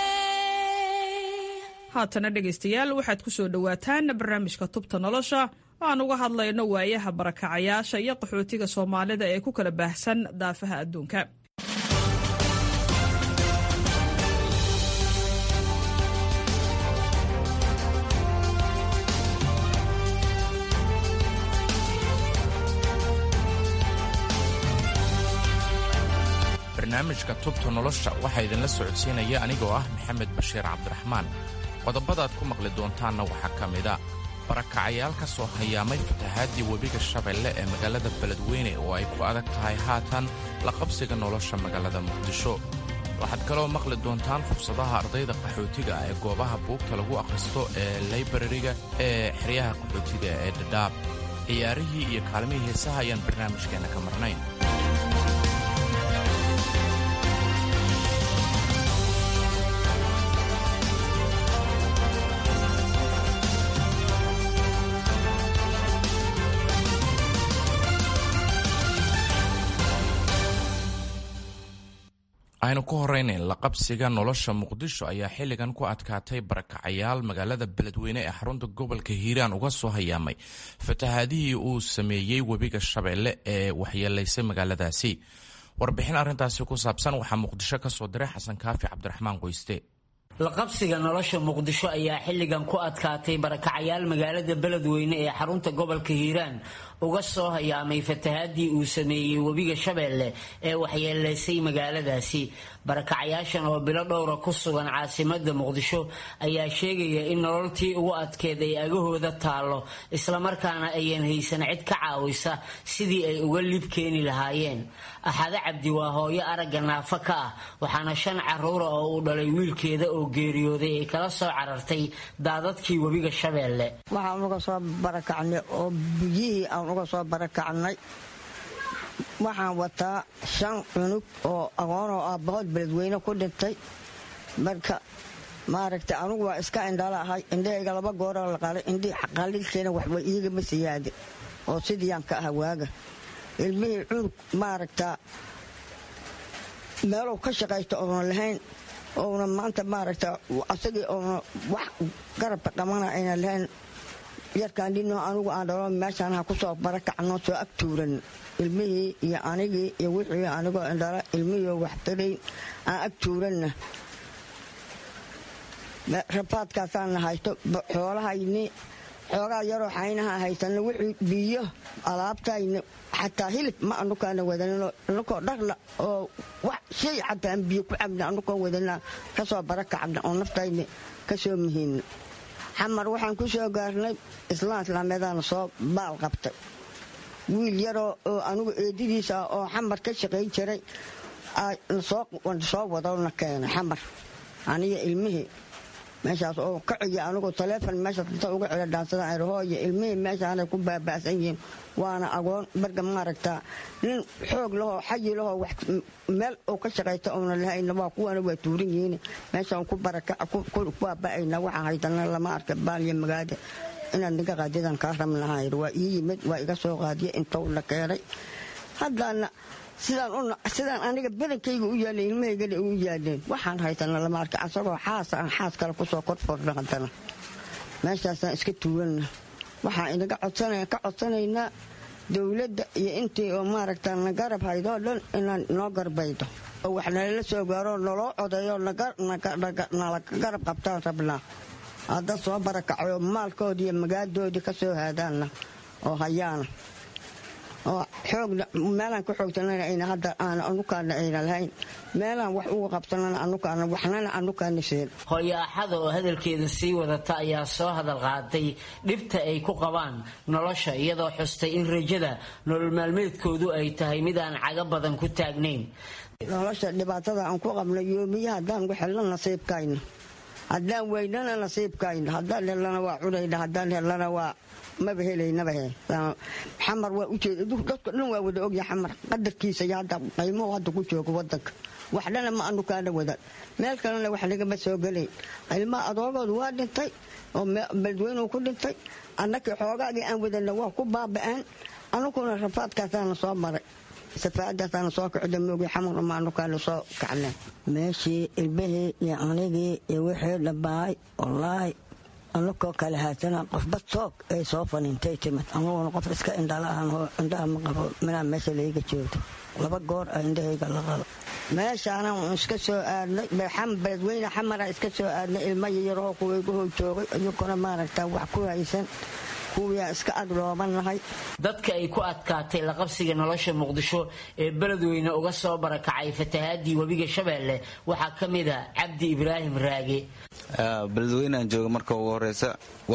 haatana dhegaystayaal waxaad ku soo dhowaataan barnaamijka tubta nolosha aan uga hadlayno waayaha barakacayaasha iyo qaxootiga soomaalida ee ku kala baahsan daafaha adduunka barnaamijka tubta nolosha waxaa idinla socodsiinaya anigoo ah maxamed bashiir cabdiraxmaan qodobadaad ku maqli doontaanna waxaa ka mida barakacayaal ka soo hayaamay fatahaadii webiga shabeelle ee magaalada beledweyne oo ay ku adag tahay haatan la qabsiga nolosha magaalada muqdisho waxaad kaloo maqli doontaan fursadaha ardayda qaxootiga ee goobaha buugta lagu akhristo ee laybrariga ee xeryaha qaxootiga ee dhadhaab ciyaarihii iyo kaalmihii heesaha ayaan barnaamijkeenna ka marnayn aynu ku horeynayn laqabsiga nolosha muqdisho ayaa xilligan ku adkaatay barakacayaal magaalada beledweyne ee xarunta gobolka hiiraan uga soo hayaamay fatahaadihii uu sameeyey webiga shabeelle ee waxyeelaysay magaaladaasi warbixin arrintaasi ku saabsan waxaa muqdisho ka soo diray xasan kaafi cabdiraxmaan qoyste laqabsiga nolosha muqdisho ayaa xilligan ku adkaatay barakacayaal magaalada beledweyne ee xarunta gobolka hiiraan uga soo hayaamay fatahaadii uu sameeyey webiga shabeelle ee waxyeelaysay magaaladaasi barakacayaashan oo bilo dhowra ku sugan caasimada muqdisho ayaa sheegaya in nololtii ugu adkeed ay agahooda taallo islamarkaana ayan haysan cid ka caawisa sidii ay uga lib keeni lahaayeen axade cabdi waa hooyo aragga naafo ka ah waxaana shan caruura oo uu dhalay wiilkeeda oo geeriyooday ay kala soo carartay daadadkii webiga shabeelle waxaan uga soo barakacnay oo biyihii aan uga soo barakacnay waxaan wataa shan cunug oo aqoonoo aabbahood beledweyne ku dhintay marka maaragtay anugu waa iska indhala ahay indhahayga laba gooroo la qalay indhii qalilkeena waxba iigama siyaade oo sidiiyaan ka aha waaga ilmihii cunug maaragtaa meeluu ka shaqaysto oonan lahayn ouna maanta maaragta asagii oona wax garabka qabana aynan lahayn yarkaan dhinoo anigu aan dhalo meeshaan ha ku soo barakacno soo ag tuuran ilmihii iyo anigii iyo wixii anigoo indhala ilmihiioo wax tarayn aan ag tuuranna rafaadkaasaana haysto xoolahayni xoogaa yaroo xaynaha haysana wixii biyo alaabtayna xataa hilib ma anukaana wadanin anukoo dharla oo wax shay xataa aan biyo ku cabna anukoo wadana kasoo barakacna oo naftayna kasoo muhiimna xamar waxaan ku soo gaarnay islaan islaameedaana soo baal qabtay wiil yaroo oo anugu eedadiisa oo xamar ka shaqayn jiray soo wadona keenay xamar aniga ilmihii meeshaas oo ka ciya anigoo taleefon meeshaas inta uga cila dhaansada arhooyo ilmihii meeshaanay ku baaba'san yihiin waana agoon barga maaragtaa nin xoog lahoo xayi lahoo wax meel uu ka shaqayta oona lahayna waa kuwana waa tuuran yihiin meeshaan ku barakac ku baaba'ayna waxaan haydana lama arka baaliya magaada inaad niga qaadidan kaa rabnahay waa ii yimid waa iga soo qaadiya intou la keenay haddaana sidaan aniga badankayga u yaalla ilmahaygana u yaaleen waxaan haysana lama arka asagoo xaasa aan xaas kale kusoo korforna haddana meeshaasaan iska tuuganna waxaan inaga ka codsanaynaa dowladda iyo intii oo maaragta na garab haydoo dhan inaan noo garbaydo oo wax nalala soo gaaro naloo codeeyo nala garab qabtaan rabnaa hadda soo barakacayo maalkoodii iyo magaadoodii ka soo haadaanna oo hayaana oo xoogna meelaan ka xoogsanana ayna hadda aana anukaana ayna lahayn meelaan wax uga qabsanana anukaana waxnana anukaana seen hooyo axada oo hadalkeeda sii wadata ayaa soo hadal qaaday dhibta ay ku qabaan nolosha iyadoo xustay in rajada nolol maalmeedkoodu ay tahay mid aan caga badan ku taagnayn nolosha dhibaatada aan ku qabno yoomiya haddaan ku xelno nasiibkayna haddaan weynana nasiibkayna haddaan helana waa cunayna haddaan helana waa maba helaynaba he xamar waa ujeeda dadka dhan waa wada ogya xamar qadarkiisa iyo hadda qaymuhu hadda ku joogo wadanka waxdhana ma anu kaana wadan meel kalena wax nagama soo gelayn ilmaha adoogoodu waa dhintay oo beledweynuu ku dhintay annakii xoogaagii aan wadana waa ku baaba'aan anuguna rafaadkaasaana soo maray safaacadaasaana soo kacda moogi xamarna ma anukaana soo kacneen meeshii ilmihii iyo anigii iyo wixii dhabaay wallaahi anakoo kale haatana qofba soog ay soo fanintay timid anuguna qof iska indhala ahan indhaha ma qabo minaa meesha layga joogto laba goor a indhahayga la qalo meeshaana iska soo aadnay beledweyne xamara iska soo aadnay ilmo yayaroo kuwaygahoo joogay iyaguna maaragta wax ku haysan kuwiyaa iska agdhoobanahay dadka ay ku adkaatay laqabsiga nolosha muqdisho ee beledweyne uga soo barakacay fatahaadii webiga shabeelle waxaa ka mid a cabdi ibraahim raage beledweynean jooga marka ugu horeysa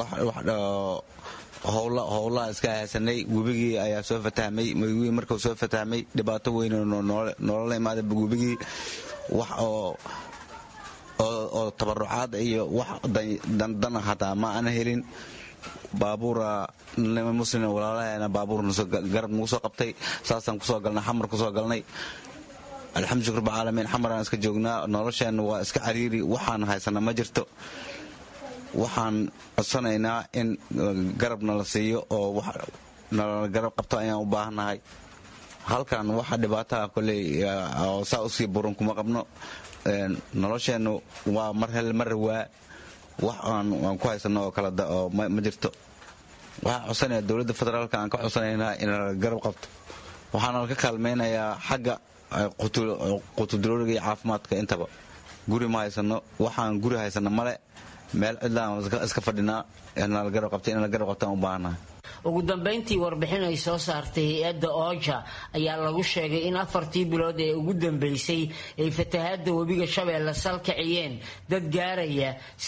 howlaha iska haysanay webigii ayaa soo fatahmay webigii markuu soo fatahmay dhibaato weyn nolola imaada webigii wax oo oo tabarucaad iyo wax dandana hataa ma ana helin baabuura nima muslim walaalaheena baabuur garab nagu soo qabtay saasaan kusoo galnay xamar kusoo galnay alxamdu shukr bacaalamiin xamaraan iska joognaa nolosheenna waa iska cariiri waxaan haysana ma jirto waxaan codsanaynaa in garabna la siiyo oo nala garab qabto ayaan u baahannahay halkan waxa dhibaataha koley oo saa usii buran kuma qabno nolosheennu waa mar hel mar rawaa wax aan ku haysano oo kale oo ma jirto waxaan codsanaya dowladda federaalka aan ka codsanaynaa in la garab qabto waxaana laka kaalmaynayaa xagga qutudurooriga iyo caafimaadka intaba guri ma haysano waxaan guri haysano male meel cidlaan iska fadhinaa inala garab qabta in la garab qabtaan u baahannahay ugu dambayntii warbixin ay soo saartay hay-adda ooja ayaa lagu sheegay in afartii bilood ee ugu dambeysay ay fatahaadda webiga shabeelle salkiciyeen dad gaaraya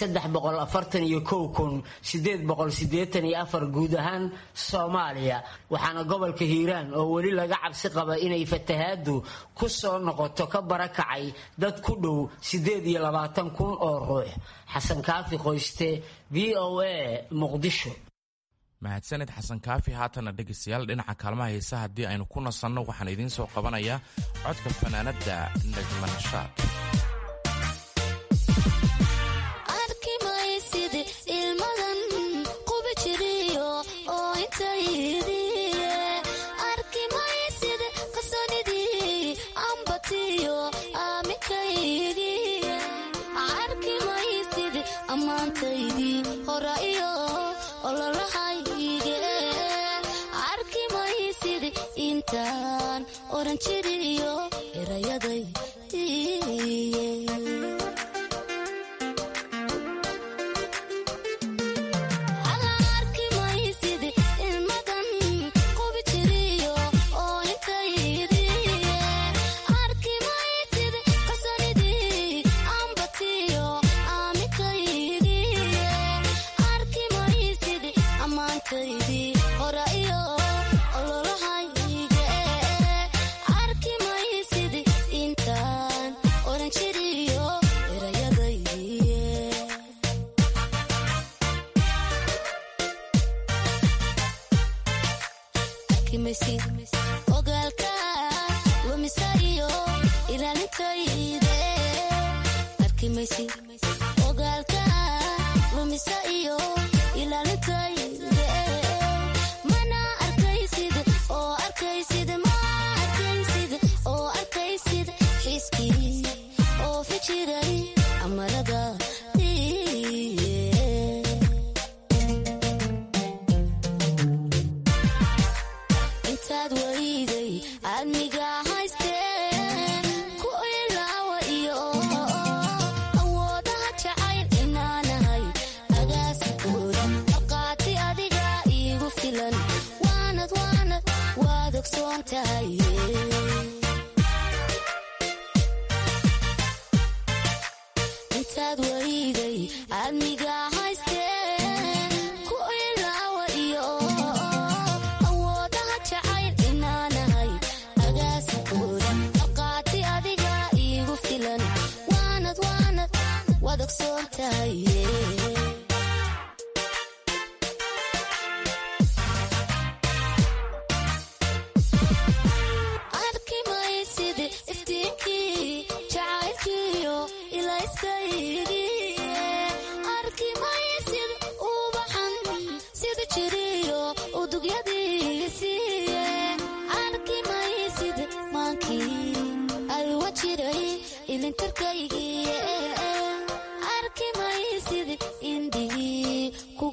guud ahaan soomaaliya waxaana gobolka hiiraan oo weli laga cabsi qaba inay fatahaaddu ku soo noqoto ka barakacay dad ku dhow kun oo ruux xasan kaafi qoyste v o a muqdisho mahadsanid xasan kaafi haatana dhegaystayaal dhinaca kaalmaha heesa haddii aynu ku nasanno waxaan idiin soo qabanayaa codka fanaanadda najmanashaad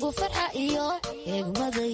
farxa iyo eegmaday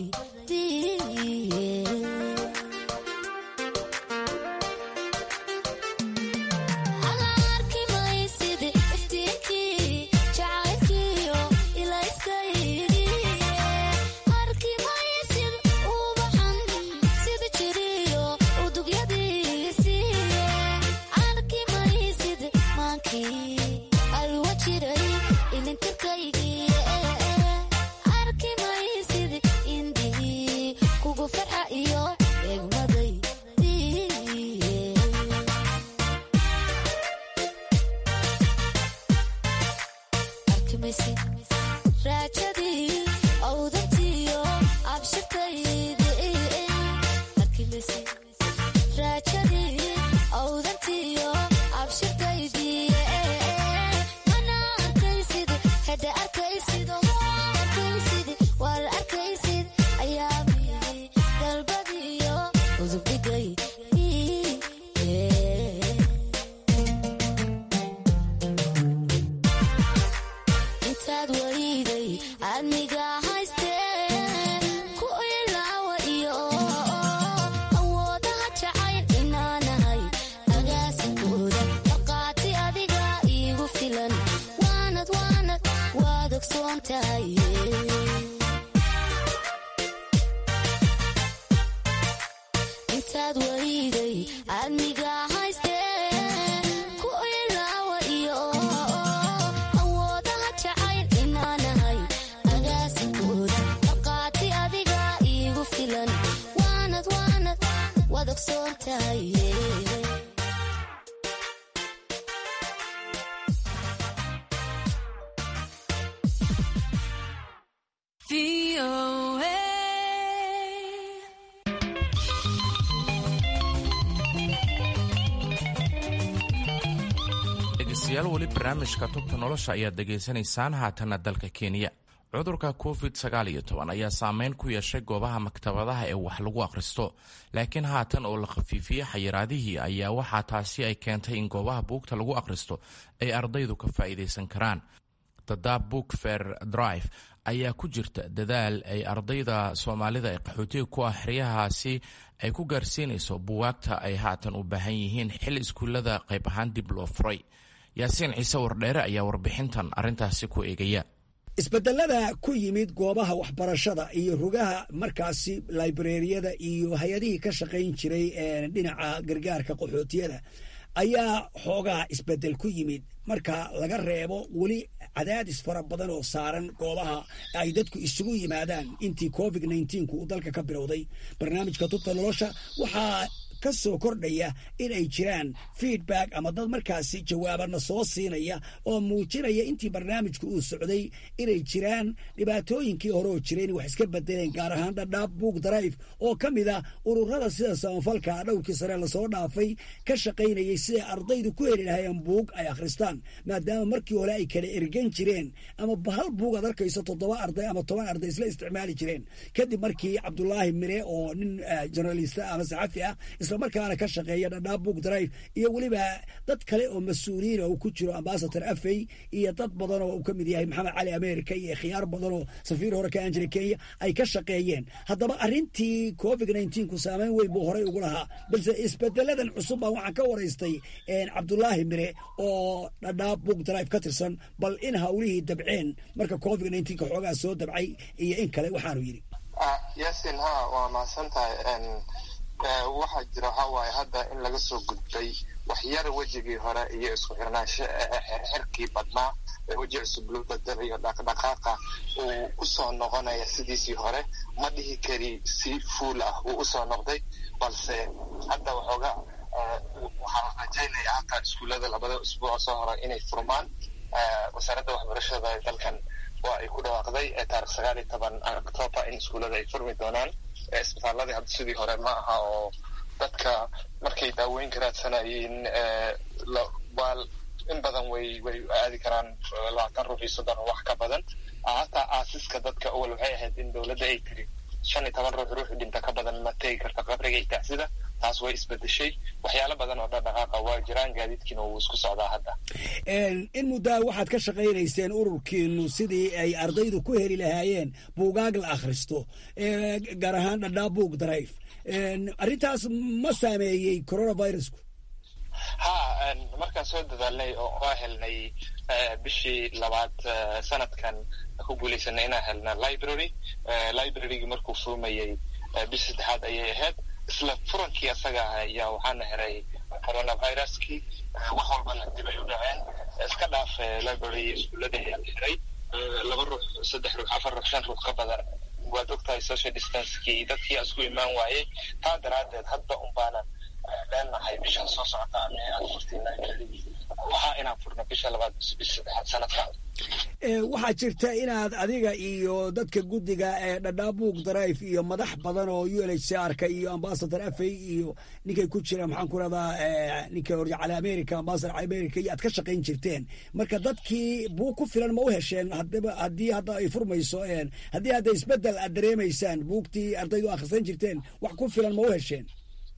dhegeystayaal weli barnaamijka tubta nolosha ayaad dhegaysanaysaan haatanna dalka kenya cudurka covid sagaal iyo toban ayaa saameyn ku yeeshay goobaha maktabadaha ee wax lagu akhristo laakiin haatan oo la khafiifiyey xayiraadihii ayaa waxaa taasi ay keentay in goobaha buugta lagu akhristo ay ardaydu ka faa'iidaysan karaan dadaab book fair drive ayaa ku jirta dadaal ay ardayda soomaalida ee qaxootiga ku ah xeryahaasi ay ku gaarsiinayso buwaagta ay haatan u baahan yihiin xilli iskuullada qayb ahaan dib loo furay yaasiin ciise wardheere ayaa warbixintan arrintaasi ku eegaya isbedelada ku yimid goobaha waxbarashada iyo rugaha markaasi laibrariyada iyo hay-adihii ka shaqayn jiray dhinaca gargaarka qaxootiyada ayaa xoogaa isbedel ku yimid marka laga reebo weli cadaadis fara badan oo saaran goobaha ay dadku isugu yimaadaan intii covid nneteen-ku uu dalka ka bilowday barnaamijka tubta nolosha waxaa ka soo kordhaya in ay jiraan feedback ama dad markaasi jawaabana soo siinaya oo muujinaya intii barnaamijku uu socday inay jiraan dhibaatooyinkii hore oo jireen wax iska bedeleen gaar ahaan dhadhaab book drive oo ka mid a ururada sida samafalka dhowrkii sare lasoo dhaafay ka shaqaynayay siday ardaydu ku heli lahayeen buug ay akhristaan maadaama markii hore ay kala ergan jireen ama hal buug aad arkayso toddoba arday ama toban arday isla isticmaali jireen kadib markii cabdulaahi mire oo nin journalista ama saxafi ah islamarkaana ka shaqeeya dhadhaab book drive iyo weliba dad kale oo mas-uuliyiin uu ku jiro ambasador afey iyo dad badan oo uu ka mid yahay maxamed cali america iyo khiyaar badan oo safiir hore ka anjira kenya ay ka shaqeeyeen haddaba arrintii covid ku saameyn weyn buu horey ugu lahaa balse isbedeladan cusub baa waxaan ka waraystay cabdulaahi mire oo dhadhaab book drive ka tirsan bal in hawlihii dabceen marka covid ka xoogaa soo dabcay iyo in kale waxaanu yidhi yasin ha waa mahadsan tahay waxaa jira waxaa waaye hadda in laga soo gudbay waxyar wejigii hore iyo isku xirnaansho xirkii badnaa weji cusub loo bedelayo dhaqdhaqaaqa uu usoo noqonaya sidiisii hore ma dhihi kari si fuul ah uu usoo noqday balse hadda waxooga waxaa rajaynaya hataa iskuullada labada usbuuc soo hore inay furmaan wasaaradda waxbarashada dalkan waa ay ku dhawaaqday taarikh sagaal iyo toban october in iskuullada ay furmi doonaan isbitaaladii hadda sidii hore ma aha oo dadka markay daaweynka raadsanayeen waa in badan way way aadi karaan labaatan ruux iyo soddon wax ka badan hataa aasiska dadka awal waxay ahayd in dowladda ay tiri shan iyo toban ruux ruuxu dhinta ka badan ma tegi karta qabriga iyo tacsida taas way isbedeshay waxyaalo badan oo dhaqdhaqaaqa waa jiraan gaadiidkiina wuu isku socdaa hadda in muddaa waxaad ka shaqaynayseen ururkiinu sidii ay ardaydu ku heli lahaayeen buugaag la akhristo gaar ahaan dhadhaa book drive arrintaas ma saameeyey coronavirusku ha markaan soo dadaalnay oo oo helnay bishii labaad sanadkan ku guulaysanay inaan helna library librarygii markuu furmayey bishii saddexaad ayay ahayd isla furankii asaga ah ayaa waxaana heray coronaviruskii wax walbana dib ay u dhaceen iska dhaaf library iskuullada ayaa la xiray laba ruux saddex ruux afar ruux shan ruux ka badan waad ogtahay social distancekii dadkii isku imaan waayey taa daraaddeed hadda un baanan leenahay bishan soo socota ama aan furtay library waxaa inaan furno bisha labaad bisha saddexaad sanadkan waxaa jirta inaad adiga iyo dadka guddiga ee dhadhaabuug drive iyo madax badan oo u l h c r-ka iyo ambasador afey iyo ninkay ku jira maxaan ku radaa ninka cali america ambasador america iyo aad ka shaqayn jirteen marka dadkii buug ku filan ma u hesheen hadaba haddii hadda ay furmayso haddii hadda isbedel aad dareemaysaan buugtii ardaydu akhrisan jirteen wax ku filan ma u hesheen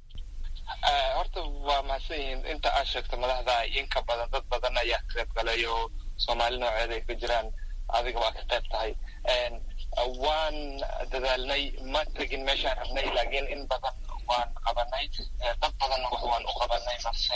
horta waa mahadsan yihiin inta aad sheegto madaxda inka badan dad badan ayaa ka qayb galay oo soomaali nooceeda ay ka jiraan adiga waa ka qayb tahay waan dadaalnay ma tegin meeshaan rabnay laakiin in badan waan qabanay dad badanna wax waan u qabanay marse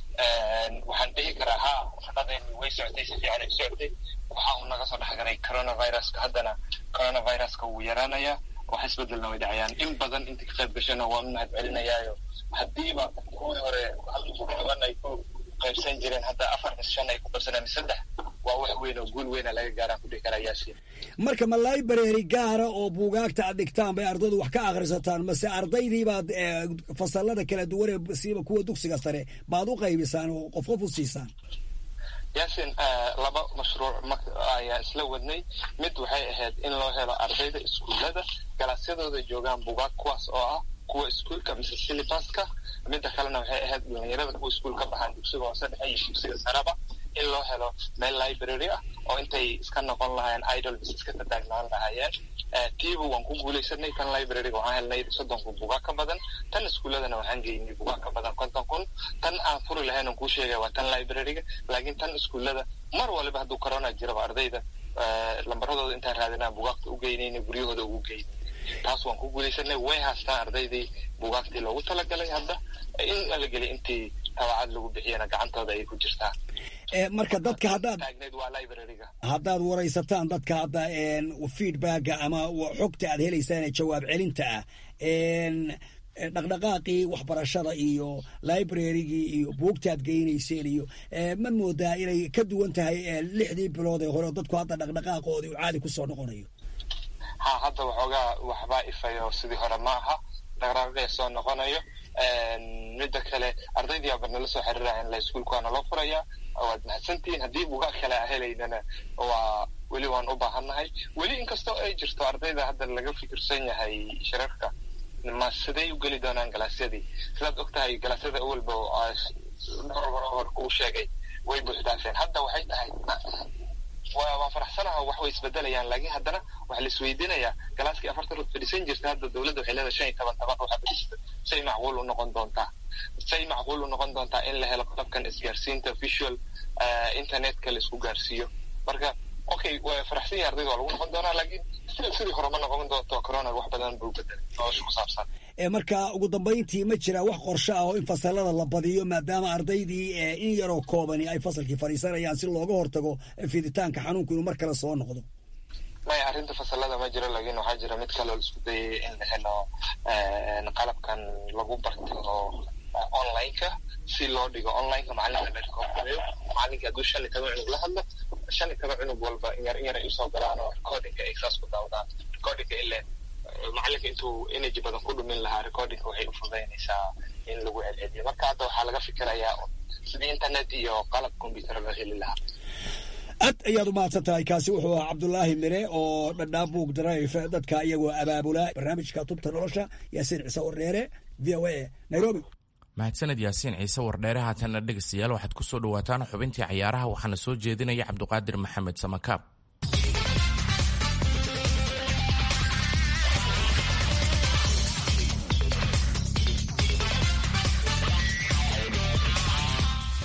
waxaan dhihi karaa ha shaqadeeni way socotay si fiican ay socotay waxa uu naga soo dhexgalay coronaviruska haddana coronaviruska wuu yaraanayaa wax isbedelna way dhacayaan in badan inta ka qayb gashana waan u mahad celinayaayo haddiiba kuwii hore toban ay ku qaybsan jireen hadda afar mis shan ay ku qabsaneen saddex waa wax weyn oo guul weyna laga gaaraan ku dhihi karaa yaasiin marka ma library gaara oo buugaagta aad dhigtaan bay ardaydu wax ka akhrisataan mase ardaydii baad fasalada kala duwan ee siiba kuwa dugsiga sare baad u qaybisaan oo qof qof u siisaan yaasin laba mashruuc ayaa isla wadnay mid waxay ahayd in loo helo ardayda iskuullada galaasyadooda joogaan bugaag kuwaas oo ah kuwa iskuulka mise silibaska midda kalena waxay ahayd dhalinyarada kuwa iskuul ka baxaan dugsiga hoose dhexe iyo dugsiga saraba in loo helo meel library ah oo intay iska noqon lahaayeen idol mise iska tataagnaan lahaayeen tiiba waan ku guulaysanay tan libraryga waxaan helnay soddon kun bugaag ka badan tan iskuulladana waxaan geynay bugaag ka badan konton kun tan aan furi lahayn aan kuu sheegaya waa tan libraryga laakiin tan iskuullada mar waliba hadduu corona jiraba ardayda lambaradooda intaan raadinaa bugaagta u geynayna guryahooda ugu geynay taas waan ku guulaysanay way haastaan ardaydii bugaagtii loogu talagalay hadda in la geliy intii tabacad lagu bixiyana gacantooda ay ku jirtaan marka dadka haddaad haddaad waraysataan dadka hadda feedbacka ama xogta aad helaysaan ee jawaab celinta ah dhaqdhaqaaqii waxbarashada iyo librarygii iyo buugtaad geynayseen iyo ma moodaa inay ka duwan tahay lixdii bilood ee hore dadku hadda dhaqdhaqaaqoodii uu caadi kusoo noqonayo ha hadda waxoogaa waxbaa ifayo sidii hore ma aha dhaqdhaqaaqia soo noqonayo midda kale ardaydii aba nala soo xiriiraya in la iskuulka waa naloo furayaa waad mahadsantihiin haddii bugaag kale a helaynana waa weli waan u baahannahay weli inkastoo ay jirto ardayda hadda laga fikirsan yahay shirarka ma siday u geli doonaan galaasyadii sidaad og tahay galaasyada awalba hor kuu sheegay way buuxdaafeen hadda waxay tahay waa faraxsanaha wax way isbedelayaan laakiin haddana waxaa la isweydiinayaa galaaskii afartan ruux fadhiisan jirta hadda dowladda waxay leedahay shan iyo toban toban ruuxa fadhiista say macquul u noqon doontaa say macquul u noqon doontaa in la helo qalabkan isgaarsiinta visual internetka la isku gaarsiiyo marka okay way faraxsan yahay ardayda waa lagu noqon doonaa laakiin sidii hore ma noqon doonto corona wax badan buu bedelay nolosha ku saabsan marka ugu dambayntii ma jira wax qorshe ah oo in fasalada la badiyo maadaama ardaydii in yaroo koobani ay fasalkii fadhiisanayaan si looga hortago fiditaanka xanuunku inuu mar kale soo noqdo maya arrinta fasalada ma jiro laakiin waxaa jira mid kaloo la isku dayay in la helo qalabkan lagu barto oo onlineka si loo dhigo onlineka macalinka la rekoordayo macalinka hadduu shan iyo toban cunug la hadlo shan iyo toban cunug walba in yar in yar ay usoo galaan oo recordingka ay saas ku daawdaan recordingka ile macalinka intuu energy badan ku dhumin lahaa recordingka waxay u fududaynaysaa in lagu celceliyo marka hadda waxaa laga fikirayaa sidii internet iyo qalab computer loo heli lahaa aad ayaad u mahadsan tahay kaasi wuxuu ahaa cabdulaahi mire oo dhadhaabuug drive dadka iyagoo abaabula barnaamijka tubta nolosha yaasiin ciise wardheere v o a nairobi mahadsaned yaasiin ciise wardheere haatanna dhegeystayaal waxaad ku soo dhawaataan xubintii cayaaraha waxaana soo jeedinaya cabdiqaadir maxamed samakaab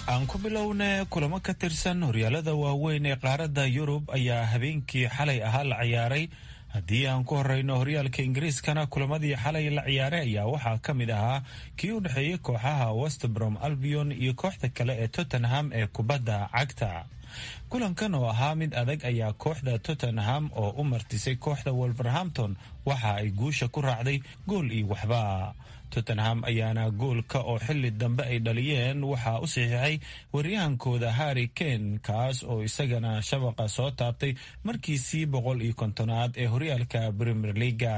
aan ku bilowna kulamo ka tirsan horyaalada waaweyn ee qaaradda yurub ayaa habeenkii xalay ahaa la ciyaaray haddii aan ku horeyno horyaalka ingiriiskana kulamadii xalay la ciyaaray ayaa waxaa ka mid ahaa kii u dhexeeyey kooxaha westbrom albion iyo kooxda kale ee tottenham ee kubadda cagta kulankan oo ahaa mid adag ayaa kooxda tottenham oo u martisay kooxda wolverhampton waxa ay guusha ku raacday gool iyo waxba tottenham ayaana goolka oo xili dambe ay dhaliyeen waxaa u saxiixay waryahankooda harry kane kaas oo isagana shabaqa soo taabtay markiisii boqol iyo kontonaad ee horyaalka premier leaga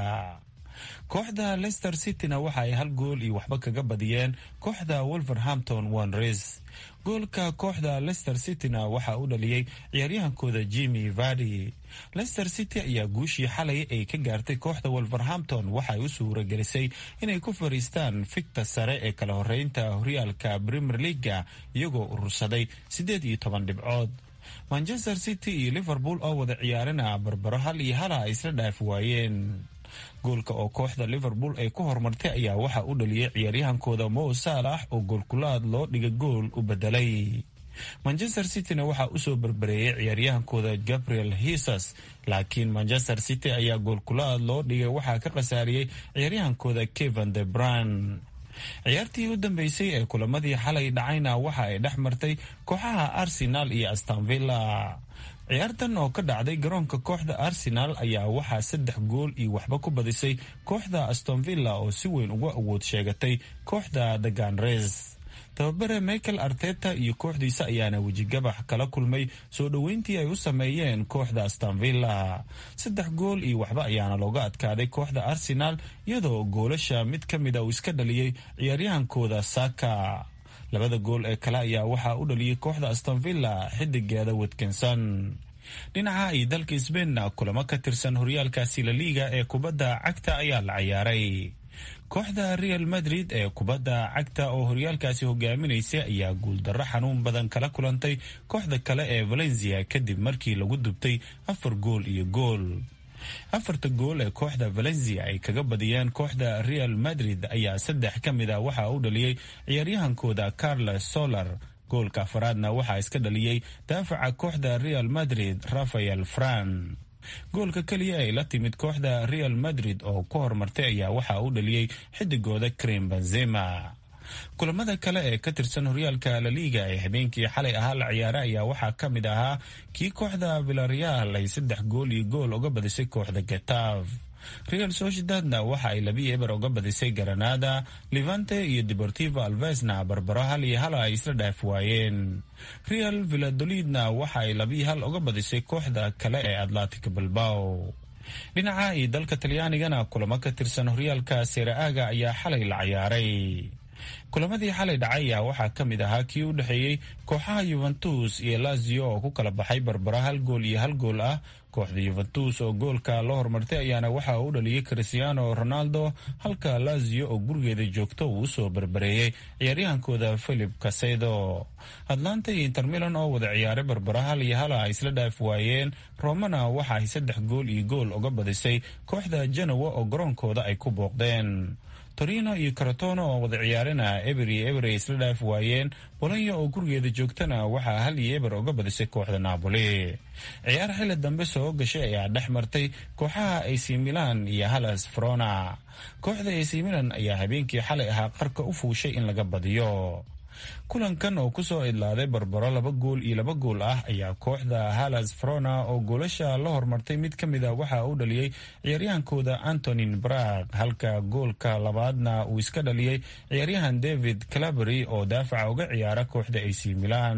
kooxda leicester cityna waxa ay hal gool iyo waxba kaga badiyeen kooxda wolverhampton wanres goolka kooxda leicester cityna waxaa u dhaliyey ciyaaryahankooda jimmy vardi leicester city ayaa guushii xalay ay ka gaartay kooxda wolverhampton waxaay u suuragelisay inay ku fariistaan fikta sare ee kala horeynta horyaalka premier leaga iyagoo urursaday siddeed iyo toban dhibcood manchester city iyo liverpool oo wada ciyaarina barbaro hal iyo hala ay isla dhaaf waayeen goolka oo kooxda liverpool ay ku horumartay ayaa waxaa u dhaliyey ciyaaryahankooda mo saalax oo goolkulaad loo dhiga gool u bedelay manchester cityna waxaa usoo berbereeyay ciyaaryahankooda gabriel hisas laakiin manchester city ayaa goolkulaad loo dhigay waxaa ka khasaariyey ciyaaryahankooda kevan de bran ciyaartii u dambeysay ee kulamadii xalay dhacayna waxa ay dhex martay kooxaha arsenal iyo astanvilla ciyaartan oo ka dhacday garoonka kooxda arsenal ayaa waxaa saddex gool iyo waxba ku badisay kooxda astonvilla oo si weyn uga awood sheegatay kooxda the ganres tababare michael arteta iyo kooxdiisa ayaana wejigabax kala kulmay soo dhoweyntii ay u sameeyeen kooxda astanvilla saddex gool iyo waxba ayaana looga adkaaday kooxda arsenal iyadoo goolasha mid ka mida uu iska dhaliyey ciyaaryahankooda saka labada gool ee kale ayaa waxaa u dhaliyey kooxda astonvilla xidigeeda watkinson dhinaca iyo dalka sbainna kulamo ka tirsan horyaalkaasi la liiga ee kubadda cagta ayaa la ciyaaray kooxda real madrid ee kubadda cagta oo horyaalkaasi hogaaminaysay ayaa guuldarro xanuun badan kala kulantay kooxda kale ee valencia kadib markii lagu dubtay afar gool iyo gool afarta gool ee kooxda valencia ay kaga badiyeen kooxda real madrid ayaa saddex ka mid a waxaa u dhaliyey ciyaaryahankooda carles solar goolka afaraadna waxaa iska dhaliyey daafaca kooxda real madrid rafael fran goolka keliya ay la timid kooxda real madrid oo ku horumartay ayaa waxaa u dhaliyey xidigooda krim benzema kulamada kale ee ka tirsan horyaalka laliiga ee habeenkii xalay ahaa la ciyaaray ayaa waxaa ka mid ahaa kii kooxda villareal ay saddex gool iyo gool uga badisay kooxda getav real sociedadna waxa ay labi eber uga badisay garanada levante iyo deportivo alvesna barbaro hal iyo hala ay isla dhaaf waayeen real villadolidna waxa ay labii hal uga badisay kooxda kale ee atlantic bilbao dhinaca iyo dalka talyaanigana kulamo ka tirsan horyaalka seraaga ayaa xalay la ciyaaray kulamadii xalay dhacay ayaa waxaa ka mid ahaa kii u dhexeeyey kooxaha yuventus iyo lazio oo ku kala baxay barbaro hal gool iyo hal gool ah kooxda yuventus oo goolka la horumartay ayaana waxaa u dhaliyey cristiano ronaldo halka lazio oo gurigeeda joogto uu usoo barbareeyey ciyaaryahankooda philip casedo atlanta iyo intermilan oo wada ciyaaray barbaro hal iyo hala ay isla dhaaf waayeen romana waxa ay saddex gool iyo gool uga badisay kooxda genowa oo garoonkooda ay ku booqdeen torino iyo karatono oo wada ciyaarana eber iyo eber ay isla dhaaf waayeen bolonya oo gurigeeda joogtana waxaa hal iyo eber uga badisay kooxda napoli ciyaar xili dambe soo gashay ayaa dhex martay kooxaha ac milan iyo halas frona kooxda ac milan ayaa habeenkii xalay ahaa qarka u fuushay in laga badiyo kulankan oo kusoo idlaaday barbaro laba gool iyo laba gool ah ayaa kooxda halas frona oo goolasha la hormartay mid ka mid a waxaa u dhaliyey ciyaaryahankooda antonin brag halka goolka labaadna uu iska dhaliyey ciyaaryahan david calabary oo daafaca uga ciyaara kooxda ac milan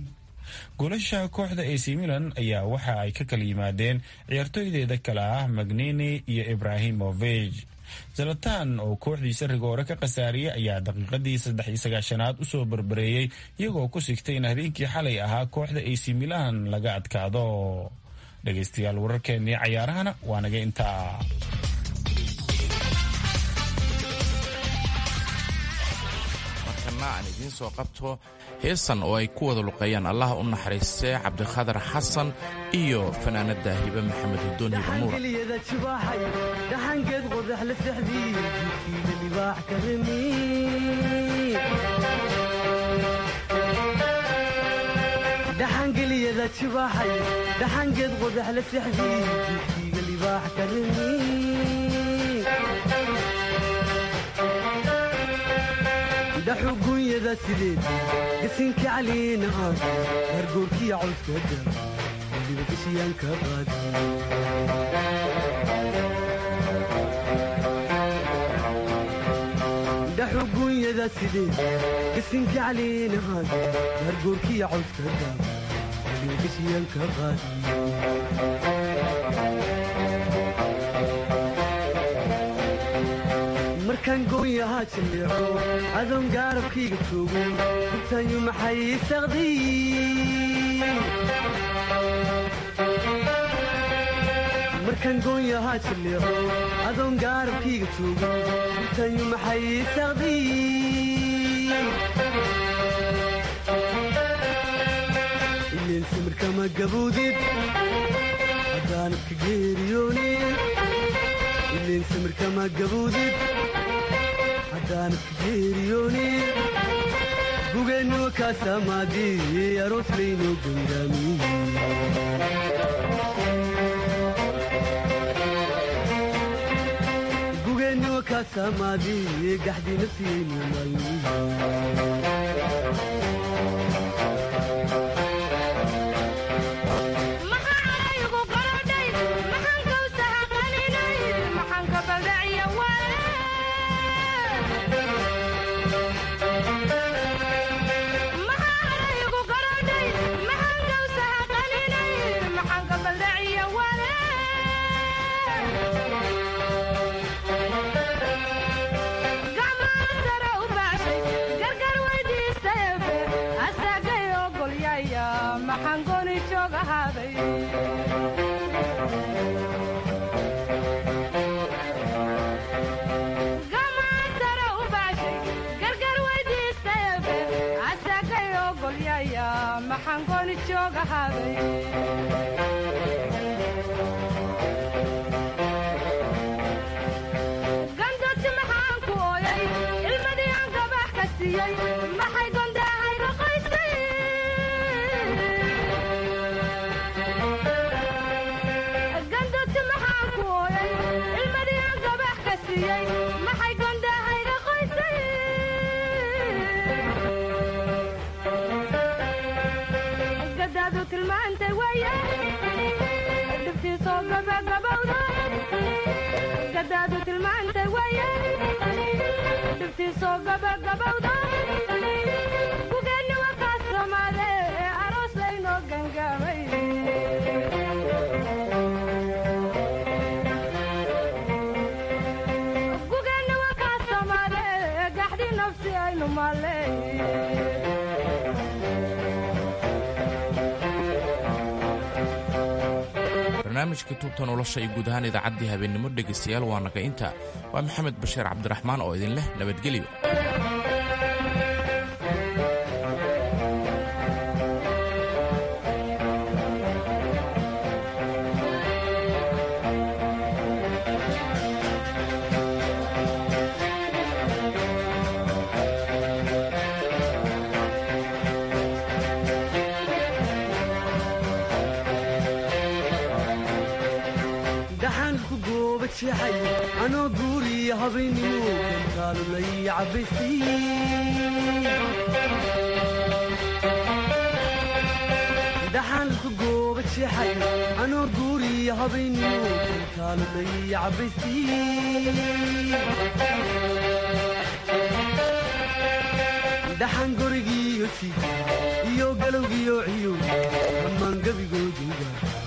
goolasha kooxda ac milan ayaa waxa ay ka kala yimaadeen ciyaartooydeeda kale ah magnini iyo ibrahimovig zalatan oo kooxdiisa rigoore ka khasaariyey ayaa daqiiqadii saddex iyo sagaashanaad usoo barbareeyey iyagoo ku sigtay in habeenkii xalay ahaa kooxda ac milan laga adkaado dhegaystayaal wararkeennii cayaarahana waa naga intaa markana aan idiin soo qabto heesan oo ay ku wada luqeeyaan allaha u naxariistee cabdikhadar xasan iyo fanaanada hibe maxamed hudoon hibe nuura dhaxangeed qodax la sexdii jidkiida libaax ka remi la jibaaxay dhaxangeed qodax la sexdii jidkiiga libaax ka rimi dhaxugunyada sideed gasinka caliina aan hargoorkiya cawska dara weliba gashiyaan ka qaadi dhaxugunyada sideed gasinka caliina aan hargoorkiya cawska dara weliba gashiyaan ka qaadi markaan goonyahaa jilleeco adoon gaarabkayga joogo gubtaanyu maxay saqdiy markaan goonyahaa jilleeco adoon gaarabkayga joogo gubtaanyu maxay saqdiy ileen samirkama gaboodid haddaanad ka geeriyoonin ileen samirkama gaboodid haddaanad ka geeriyoonin gugeennuwa kaasamaadii aroos laynoo gugeennuwa kaasamaadii gaxdii nafsiyaynu maalmiyi gandoti maxaan ku ooyay ilmadii aan gabax ka siiyey maxay gondahayga qoysay gandoti maxaan ku ooyay ilmadii aan gabax ka siiyey maxay gondahayga qoysay gadaadu tilmaantay waye dhibtiisoo gabagabowda gadaadu tilmaantay waye dhibtiisoo gabagabowda gugeenni wakaa soomaade ee aroos laynoo gangaamay gugeenni wakaa soomaade ee gaxdhi nafsi aynu maaley barnaamijkii tubta nolosha iyo guud ahaan idaacaddii habeennimo dhegaystayaal waa naga inta waa maxamed bashiir cabdiraxmaan oo idin leh nabadgelyo dhaxaan ku gooba jeexay anoo guuriya habeennimo gantaalulay cabbaysiin dhaxaan ku gooba jeexay anoo guuriya habeennimo gantaalulay cabbaysiin dhaxaan gorigiiyo sii iyo galowgiyo ciyow dhammaan gebigooduga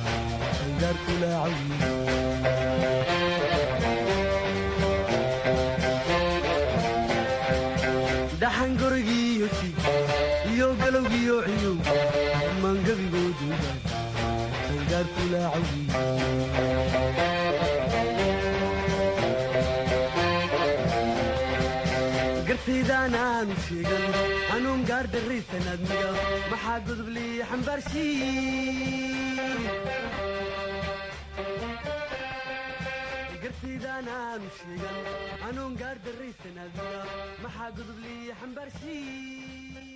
dhaxan gorigiiyo si iyo galowgiyo ciyow dhammaan gebigooduga angaarkulaacawi gartaydaan aanu sheegan anuun gaar darraysan admiga maxaa godoblii xambaarshii gartaydaan aanu sheegan anuun gaar darraysan admiga maxaa godoblii xambaarshii